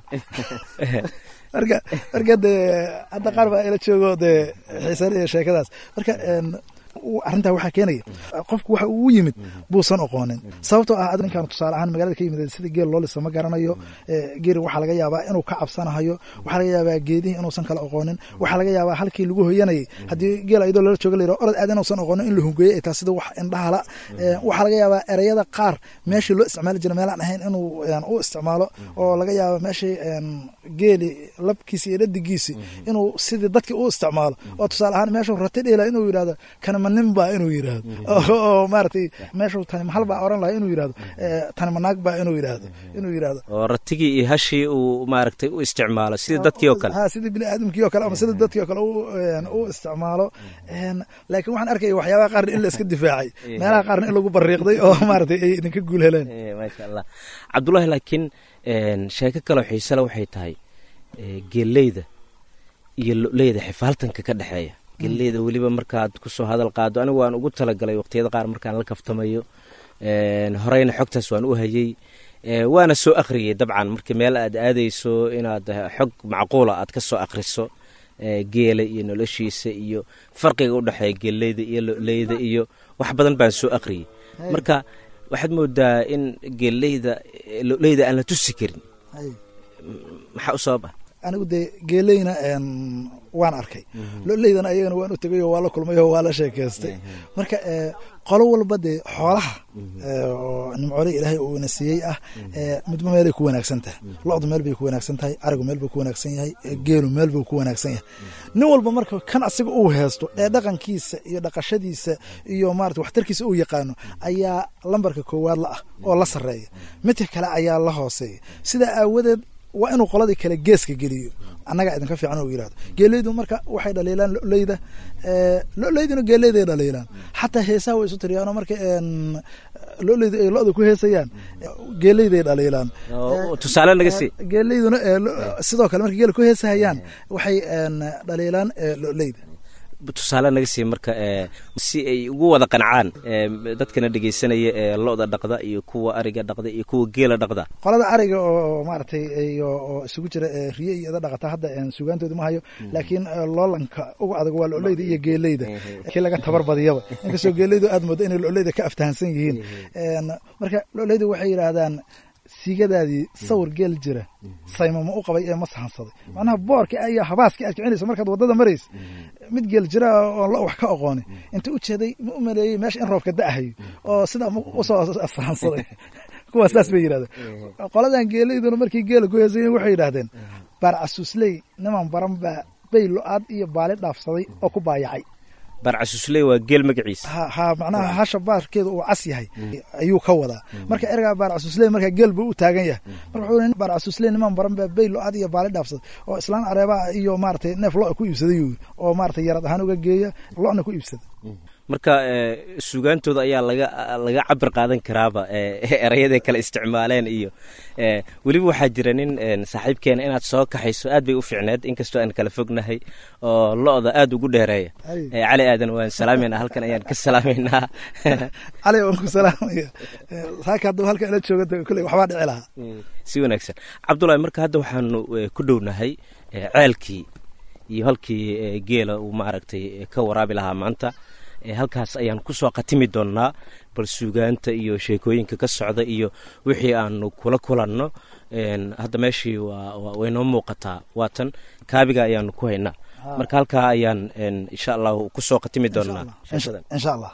marka marka dee hadda qaar baa ila joogo dee xiisanaya sheekadaas marka een, u- arrintaa waxaa keenaya qofku waxa uu u yimid buusan oqoonin sababtoo ah ad ninkaan tusaale ahaan magaalada ka yimid sida geel loo lisa ma garanayo Eh, geeri waxaa laga yaabaa inuu ka cabsanahayo waxaa laga yaabaa geedihii inuusan kala oqoonin waxaa laga yaabaa halkii lagu hoyanayay haddii geel ayadoo lala jooga layidhaho orod aad inuusan oqoonin in la hungeeyey ay tahay sida wax indhahala Eh, waxaa laga yaabaa ereyada qaar meeshii loo isticmaali jira meelaan ahayn inuu een, u isticmaalo oo laga yaaba meeshii een, geeli labkiisi iyo dhadigiisi inuu sidii dadkii u isticmaalo oo tusaale ahaan meeshuu rati dheela inuu yidhahdo kana ma nin baa inuu yidhaahdo oo maaragtay meeshuu tani mahal baa oran lahaa inuu yidhahdo tani ma naag baa inuu yidhaahdo inuu yidhaahdo oo ratigii iyo hashii uu maaragtay u isticmaalo sidii dadkii oo kale ha sidii bini aadamkii oo kale ama sidii dadkii oo kale u isticmaalo laakiin waxaan arkaya waxyaabaha qaarna in la iska difaacay meelaha qaarna in lagu bariiqday oo maaragtay ay idinka guul heleen maasha allah cabdullaahi laakiin sheeko kaloo xiisele waxay tahay geeleyda iyo loleyda xifaaltanka ka dhexeeya geeleyda weliba markaad kusoo hadal qaado anigu waan ugu talagalay waqtiyada qaar markaan la kaftamayo horeyna xogtaas waan u hayey waana soo akhriyey dabcan markii meel aad aadayso inaad xog macquula aad ka soo akhriso geela iyo noloshiisa iyo farqiga u dhexeeya geeleyda iyo loleyda iyo wax badan baan soo akhriyey marka waxaad moodaa in geeleyda loleyda aan la tusi karin maxaa u sabab ah anigu dee geeleyna waan arkay loleydana ayagana waan u tegay oo waa la kulmay oo waa la sheekaystay marka qolo walba dee xoolaha oo nimcoole ilaahay uu ina siiyey ah midba meelay ku wanaagsan tahay lo-du meel bay ku wanaagsan tahay arigu meel buu ku wanaagsan yahay geelu meel buu ku wanaagsan yahay nin walba marka kan asiga uu heesto ee dhaqankiisa iyo dhaqashadiisa iyo maarata waxtarkiisa uu yaqaano ayaa lambarka koowaad la ah oo la sarreeya midka kale ayaa la hooseeya sidaa aawadeed waa inuu qoladii kale geeska geliyo annagaa idinka fiican uu yidhahdo geeleydu marka waxay dhaliilaan loleyda loleyduna geeleyday dhaliilaan xataa heesaha way isu tiriyaanoo marka loleydu ay lo-da ku heesayaan geeleyday dhaliilaan tusaale naga sii geeleyduna sidoo kale marka geela ku heesahayaan waxay dhaliilaan loleyda tusaale naga sii marka si ay ugu wada qancaan dadkana dhegeysanaya ee lo-da dhaqda iyo kuwa ariga dhaqda iyo kuwa geela dhaqda qolada ariga oo maaragtay oo isugu jira riye iyo ida dhaqata hadda sugaantooda ma hayo laakiin loolanka ugu adag waa loleyda iyo geeleyda kii laga tabar badiyaba inkastoo geeleydu aad moodo inay loleyda ka aftahansan yihiin marka loleydu waxay yidhaahdaan siigadaadii sawir geel jira saymama u qabay ee ma sahansaday macnaha boorka iyo habaaska aad kicinayso markaad waddada maraysa mid geel jira oon lo wax ka aqooni inta u jeeday ma u maleeyey meesha in roobka da'ahayo oo sidaa usoo sahansaday kuwaas saas bay yidhahdeen qoladan geelayduna markii geela ku heesayen waxay yidhaahdeen baarcasuusley niman baran baa bay lo-aad iyo baali dhaafsaday oo ku baayacay baarcasuusley waa geel magaciisa ha macnaha hasha baarkeeda uu cas yahay ayuu ka wadaa marka ergaa baarcasuusley marka geel buu u taagan yahay marka wuxuu yidhi baarcasuusley niman baran baa bay lo-aad iyo baali dhaafsaday oo islaan areebaa iyo maaragtay neef lo ku iibsaday yuu oo maaragtay yarad ahaan uga geeya lo-na ku iibsada marka sugaantooda ayaa laga laga cabir qaadan karaaba erayaday kale isticmaaleen iyo weliba waxaa jira nin saaxiibkeena inaad soo kaxayso aad bay u fiicneed inkastoo aan kala fognahay oo lo-da aad ugu dheereeya cali aadan waan salaamayna halkan ayaan ka salaamaynaa cali waan ku salaamaya saaka hadduu halkan ila jooga kulley waxbaa dhici lahaa si wanaagsan cabdullahi marka hadda waxaanu ku dhownahay ceelkii iyo halkii geela uu maaragtay ka waraabi lahaa maanta halkaas ayaan kusoo khatimi doonnaa bal suugaanta iyo sheekooyinka ka socda iyo wixii aanu kula kulanno hadda meeshii way noo muuqataa waatan kaabiga ayaanu ku haynaa marka halkaa ayaan insha allahu kusoo khatimi doonnaa insha allah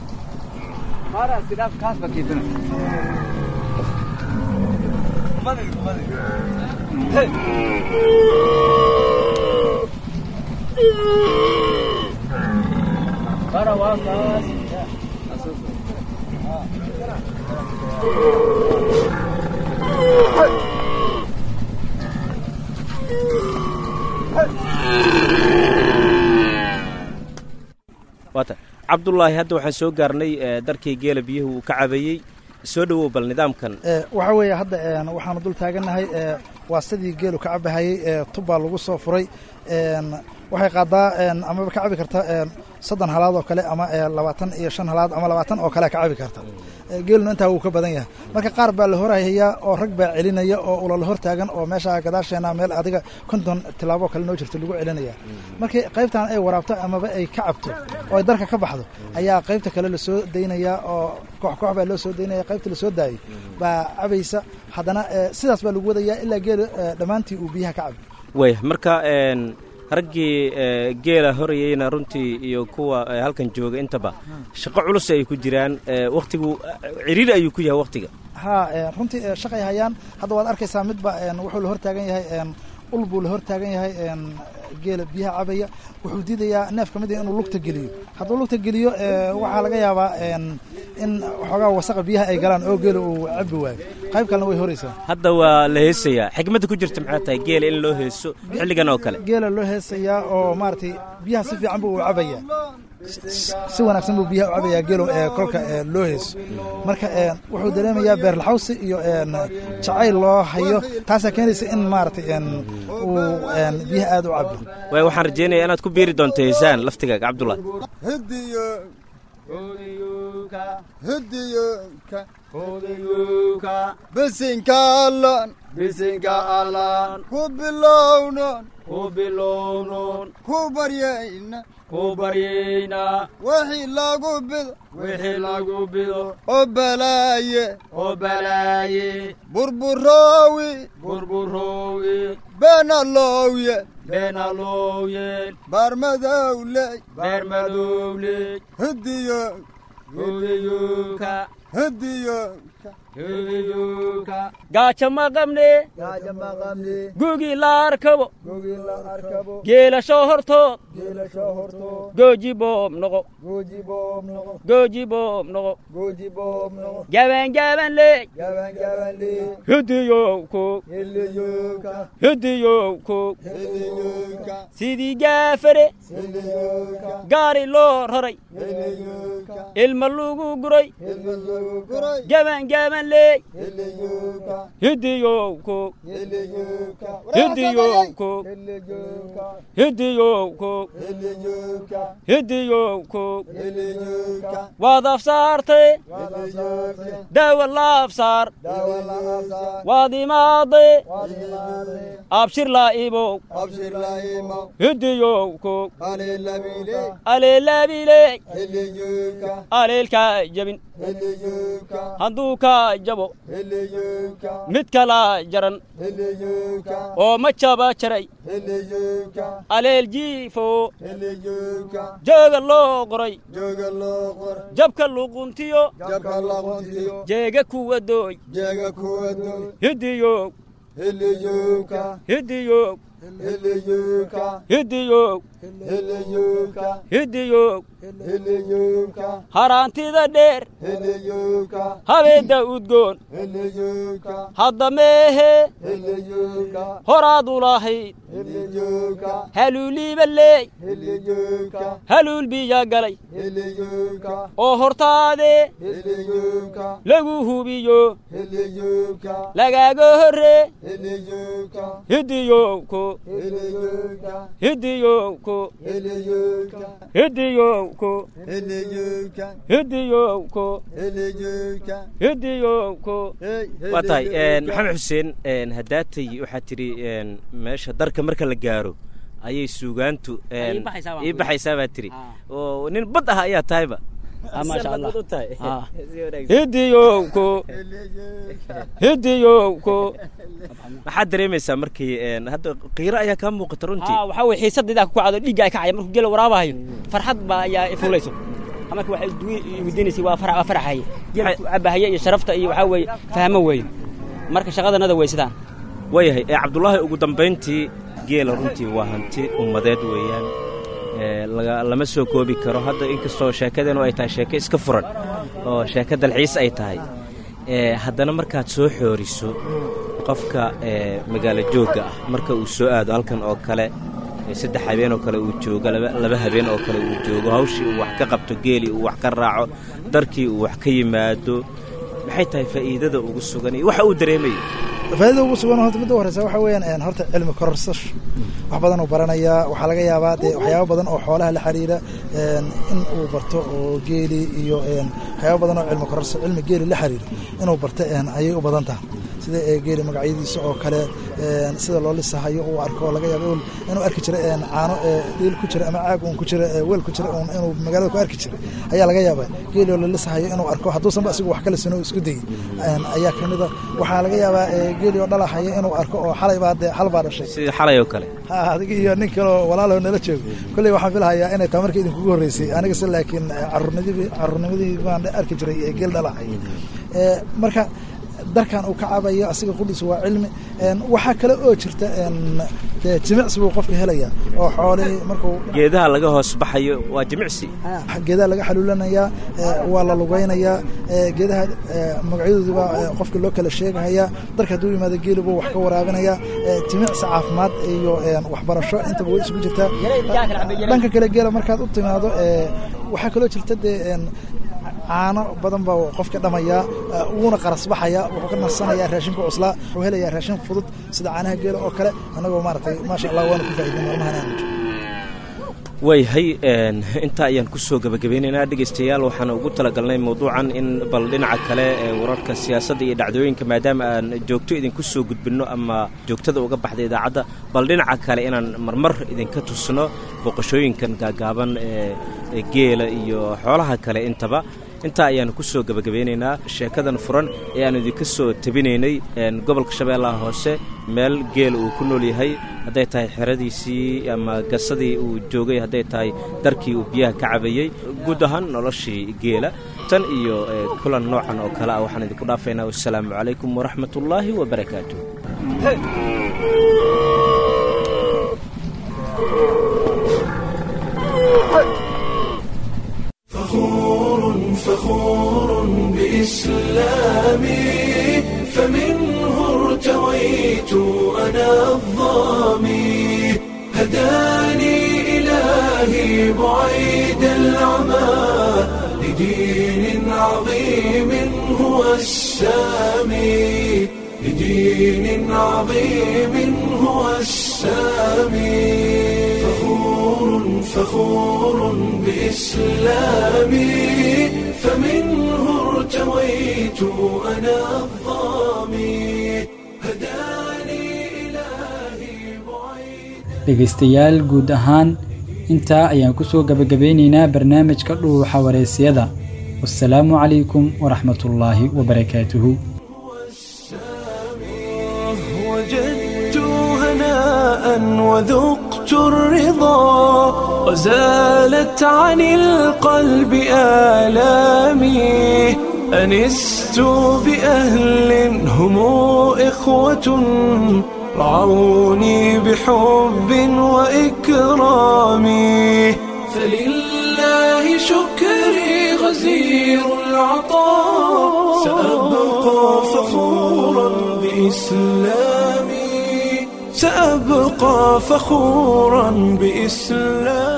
waata cabdullaahi hadda waxaan soo gaarnay darkii geela biyuhu uu ka cabayey soo dhowow bal nidaamkan waxaa weeye hadda waxaanu dul taagannahay waa sidii geelu ka cabahayey tubbaa lagu soo furay waxay qaadaa amaba ka cabi karta soddon halaad oo kale ama labaatan iyo shan halaad ama labaatan oo kale ka cabi karta geeluna intaa wuu ka badan yahay marka qaar baa la horhayaa oo rag baa celinaya oo ulala hor taagan oo meesha gadaasheena meel adiga konton tilaaboo kale noo jirto lagu celinaya markii qaybtan ay waraabto amaba ay ka cabto oo ay darka ka baxdo ayaa qaybta kale lasoo daynaya oo koox koox baa loo soo daynaya qaybta lasoo daayay baa cabaysa haddana sidaas baa lagu wadayaa ilaa geela dhammaantii uu biyaha ka cabo way marka raggii geela horayeyna runtii iyo kuwa halkan jooga intaba shaqo culus ay ku jiraan wakhtigu ciriiri ayuu ku yahay wakhtiga ha runtii shaqay hayaan hadda waad arkaysaa midba wuxuu la hor taagan yahay ul buu la hor taagan yahay geela biyaha cabaya wuxuu diidayaa neef ka mid ah inuu lugta geliyo hadduu lugta geliyo waxaa laga yaabaa in waxoogaa wasaqa biyaha ay galaan oo geela uu cabi waayo qayb kalena way horaysaa hadda waa la heesayaa xikmadda ku jirta maxay tahay geela in loo heeso xilligan oo kale geela loo heesayaa oo maaragtay biyaha si fiican buu u cabayaa si wanaagsan buu biyaha u cabayaa geelo ee kolka loo heeso marka wuxuu dareemayaa beerlaxawsi iyo jacayl loo hayo taasaa keenaysa in maaragtay uu biyaha aad u cabo waay waxaan rajaynayaa inaad ku biiri doonto heesaan laftigaaga cabdullahi bisinka allan bisinka allan ku bilownon ku bilownon ku baryayna ku baryayna wixii lagu bido wixii lagu bido oo balaaye oo balaaye burburoowi burburoowi beenalowye beenalowye baarmadowley baarmadowley hidiyo hidiyuka hidiyuka hidiyuka gaaja ma qabne gaaja ma qabne gugii la arkabo gugii la arkabo geelasho hortood geelasho hortood gooji boob noqo gooji boob noqo gooji boob noqo gooji boob noqo gaban gaban leey gaban gaban leey hidiyow koog hidiyuka hidiyow koog hidiyuka sidii gaafare hidiyuka gaari loo raray hidiyuka ilma lagu guray ilma lagu guray gaban gaban leey hidiyuka hidiyow koog hidiyuka hidiyow koog hidiyuka hidiyow koog hidiyuka hidiyow koog hidiyuka waad afsaartay hidiyuka daawa la afsaar dawa la afsaar waad imaaday waad imaaday abshir laa ibow abshir la imo hidiyow koog alelabile aleelaabiley hidiyuka aleelkaa jabin hidiyuka hadduu kaa jabo hidiyuka mid kala jaran hidiyuka oo ma jaba jaray hidiyuka aleel jiifo hidiyuka jooga loo qoray jooga loo qor jabka luquntiyo jabka laquntiyo jeega kuwa dooy jeega kuwa doy hidiyow hidiyuka hidiyow hidiyuka hidiyow hidiyuka hidiyow hidiyuka haraantida dheer hidiyuka habeedda udgoon hidiyuka hadda meehe hidiyuka horaad u lahayd hidiyuka haluuliiba leey hidiyuka haluul biya galay hidiyuka oo hortaadee hidiyuka lagu hubiyo hidiyuka lagaaga horree hidiyuka hidiyowko hidiyuka hidiyowko hidiyuka hidiyowko hidiyuka hidiyowko hidiyuka hidiyowko waa tahay maxamed xuseen haddaatay waxaad tidhi meesha darka marka la gaaro ayay suugaantu ii baxaysaa baan ii ku baxaysaa baad tidhi oo nin bad ah ayaa tahayba maasha allah Sidaad bad u tahay. Ah. Si wanaagsan. hidiyowko hidiyowko maxaad dareemaysaa markii een, hadda qiiro ayaa kaa muuqata runtii haa waxaa weye xiisadaydaa ku kacdo dhiigga ay kacaya markuu geela waraabahayo farxad baa ayaa ifuulayso marka waxay weydiinaysay waa farax waa faraxaye geela ku cabahaya iyo sharafta iyo waxaa weeye fahmo weeye marka shaqadanada wey sidaan waayahay ee cabdullaahi ugu dambayntii geela runtii waa hanti ummadeed weeyaan ee, laga- lama soo koobi karo hadda inkastoo sheekadeenu ay tahay sheeko iska furan oo sheeko dalxiis ay tahay ee, haddana markaad soo xooriso qofka ee, magaalo joogga ah marka uu soo aado halkan oo kale ee, saddex habeen oo kale uu joogo laba laba habeen oo kale uu joogo hawshii uu wax ka qabto geelii uu wax ka raaco darkii uu wax ka yimaado maxay tahay faa'iidada ugu sugan iyo waxa uu dareemayo faaidada ugu sugan horta midda u horeysa waxa weeyaan een, horta cilmi kororsasho wax badan uu baranayaa waxaa laga yaabaa dee waxyaabo badan oo xoolaha la xiriira een, in uu barto oo geeli iyo een, waxyaabo badan oo cilmi kororso cilmi geeli la xiriira inuu barto een, ayay u badan tahay sida ee, geeli magacyadiisa oo kale een, sida loo lisahayo uu arko oo laga yaabo inuu- inuu arki jira een, caano ee, dhiil ku jira ama caag uun ku jira ee, weel ku jira uun inuu magaalada ku arki jiray ayaa laga yaabaa geeli oo la lisahayo inuu arko hadduusanba asigu wax kale sino isku dayay een, ayaa ka mid a waxaa laga yaabaa ee, geeli oo dhalahaya inuu arko oo xalay baa dee xal baa dhashay sidii xalay oo kale ha adiga iyo nin kaleo walaaloo nala joogo kolley waxaan filahayaa inay taa marka idinkugu horreysay aniga se laakiin caruurnimadii caruurnimadii baan arki jiray ee geel dhalahay Ee, marka darkan uu ka cabayo asiga qudhiisa waa cilmi waxaa kale oo jirta dee jimicsi buu qofka helaya oo xoolihii markuu geedaha laga hoos baxayo waa jimicsi geedaha laga xaluulanayaa waa la lugaynayaa geedaha magacyadooda baa qofka loo kala sheegahayaa darka hadduu yimaado geeli buu wax ka waraabinayaa jimicsi caafimaad iyo waxbarasho intaba way isugu jirtaa dhanka kale geela markaad u timaado waxaa kaloo jirta dee caano badan baa qofka dhamayaa wuuna qarasbaxaya wuxuu ka nasanayaa raashinka cuslaa wuxuu helayaa raashin fudud sida caanaha geela oo kale annagoo maaragtay maasha allah waana ku faa'iidin maalmahan aanu jiro wayhay intaa ayaan ku soo gebagabeynaynaa dhegaystayaal waxaan ugu talagalnay mawduucan in bal dhinaca kale ee wararka siyaasadda iyo dhacdooyinka maadaama aan joogto idinku soo gudbinno ama joogtada uga baxda idaacadda bal dhinaca kale inaan marmar idinka tusno booqashooyinkan gaagaaban ee geela iyo xoolaha kale intaba intaa ayaanu ku soo gebagabeynaynaa sheekadan furan ee aanu idinka soo tabinaynay gobolka shabeellaha hoose meel geela uu ku nool yahay hadday tahay xeradiisii ama gasadii uu joogay hadday tahay darkii uu biyaha ka cabayey guud ahaan noloshii geela tan iyo kulan noocan oo kale ah waxaan idinku dhaafaynaa wassalaamu calaykum waraxmatullaahi wabarakaatu فخور فخور بإسلامي فمنه ارتويت أنا الظامي هداني إلهي بعيد العمى لدين عظيم هو السامي لدين عظيم هو السامي فخور فخور بإسلامي فمنه ارتويت أنا الظامي هداني إلهي dhegaystayaal guud ahaan intaa ayaan ku soo gebagabeynaynaa barnaamijka dhuuxa wareysiyada wassalaamu calaykum waraxmatullaahi wabarakaatuhu وجدت هناء وذقت الرضا وزالت عن القلب آلامي أنست بأهل هم إخوة رعوني بحب وإكرام فلله شكري غزير العطاء سأبقى فخورا بإسلامي سأبقى فخورا بإسلامي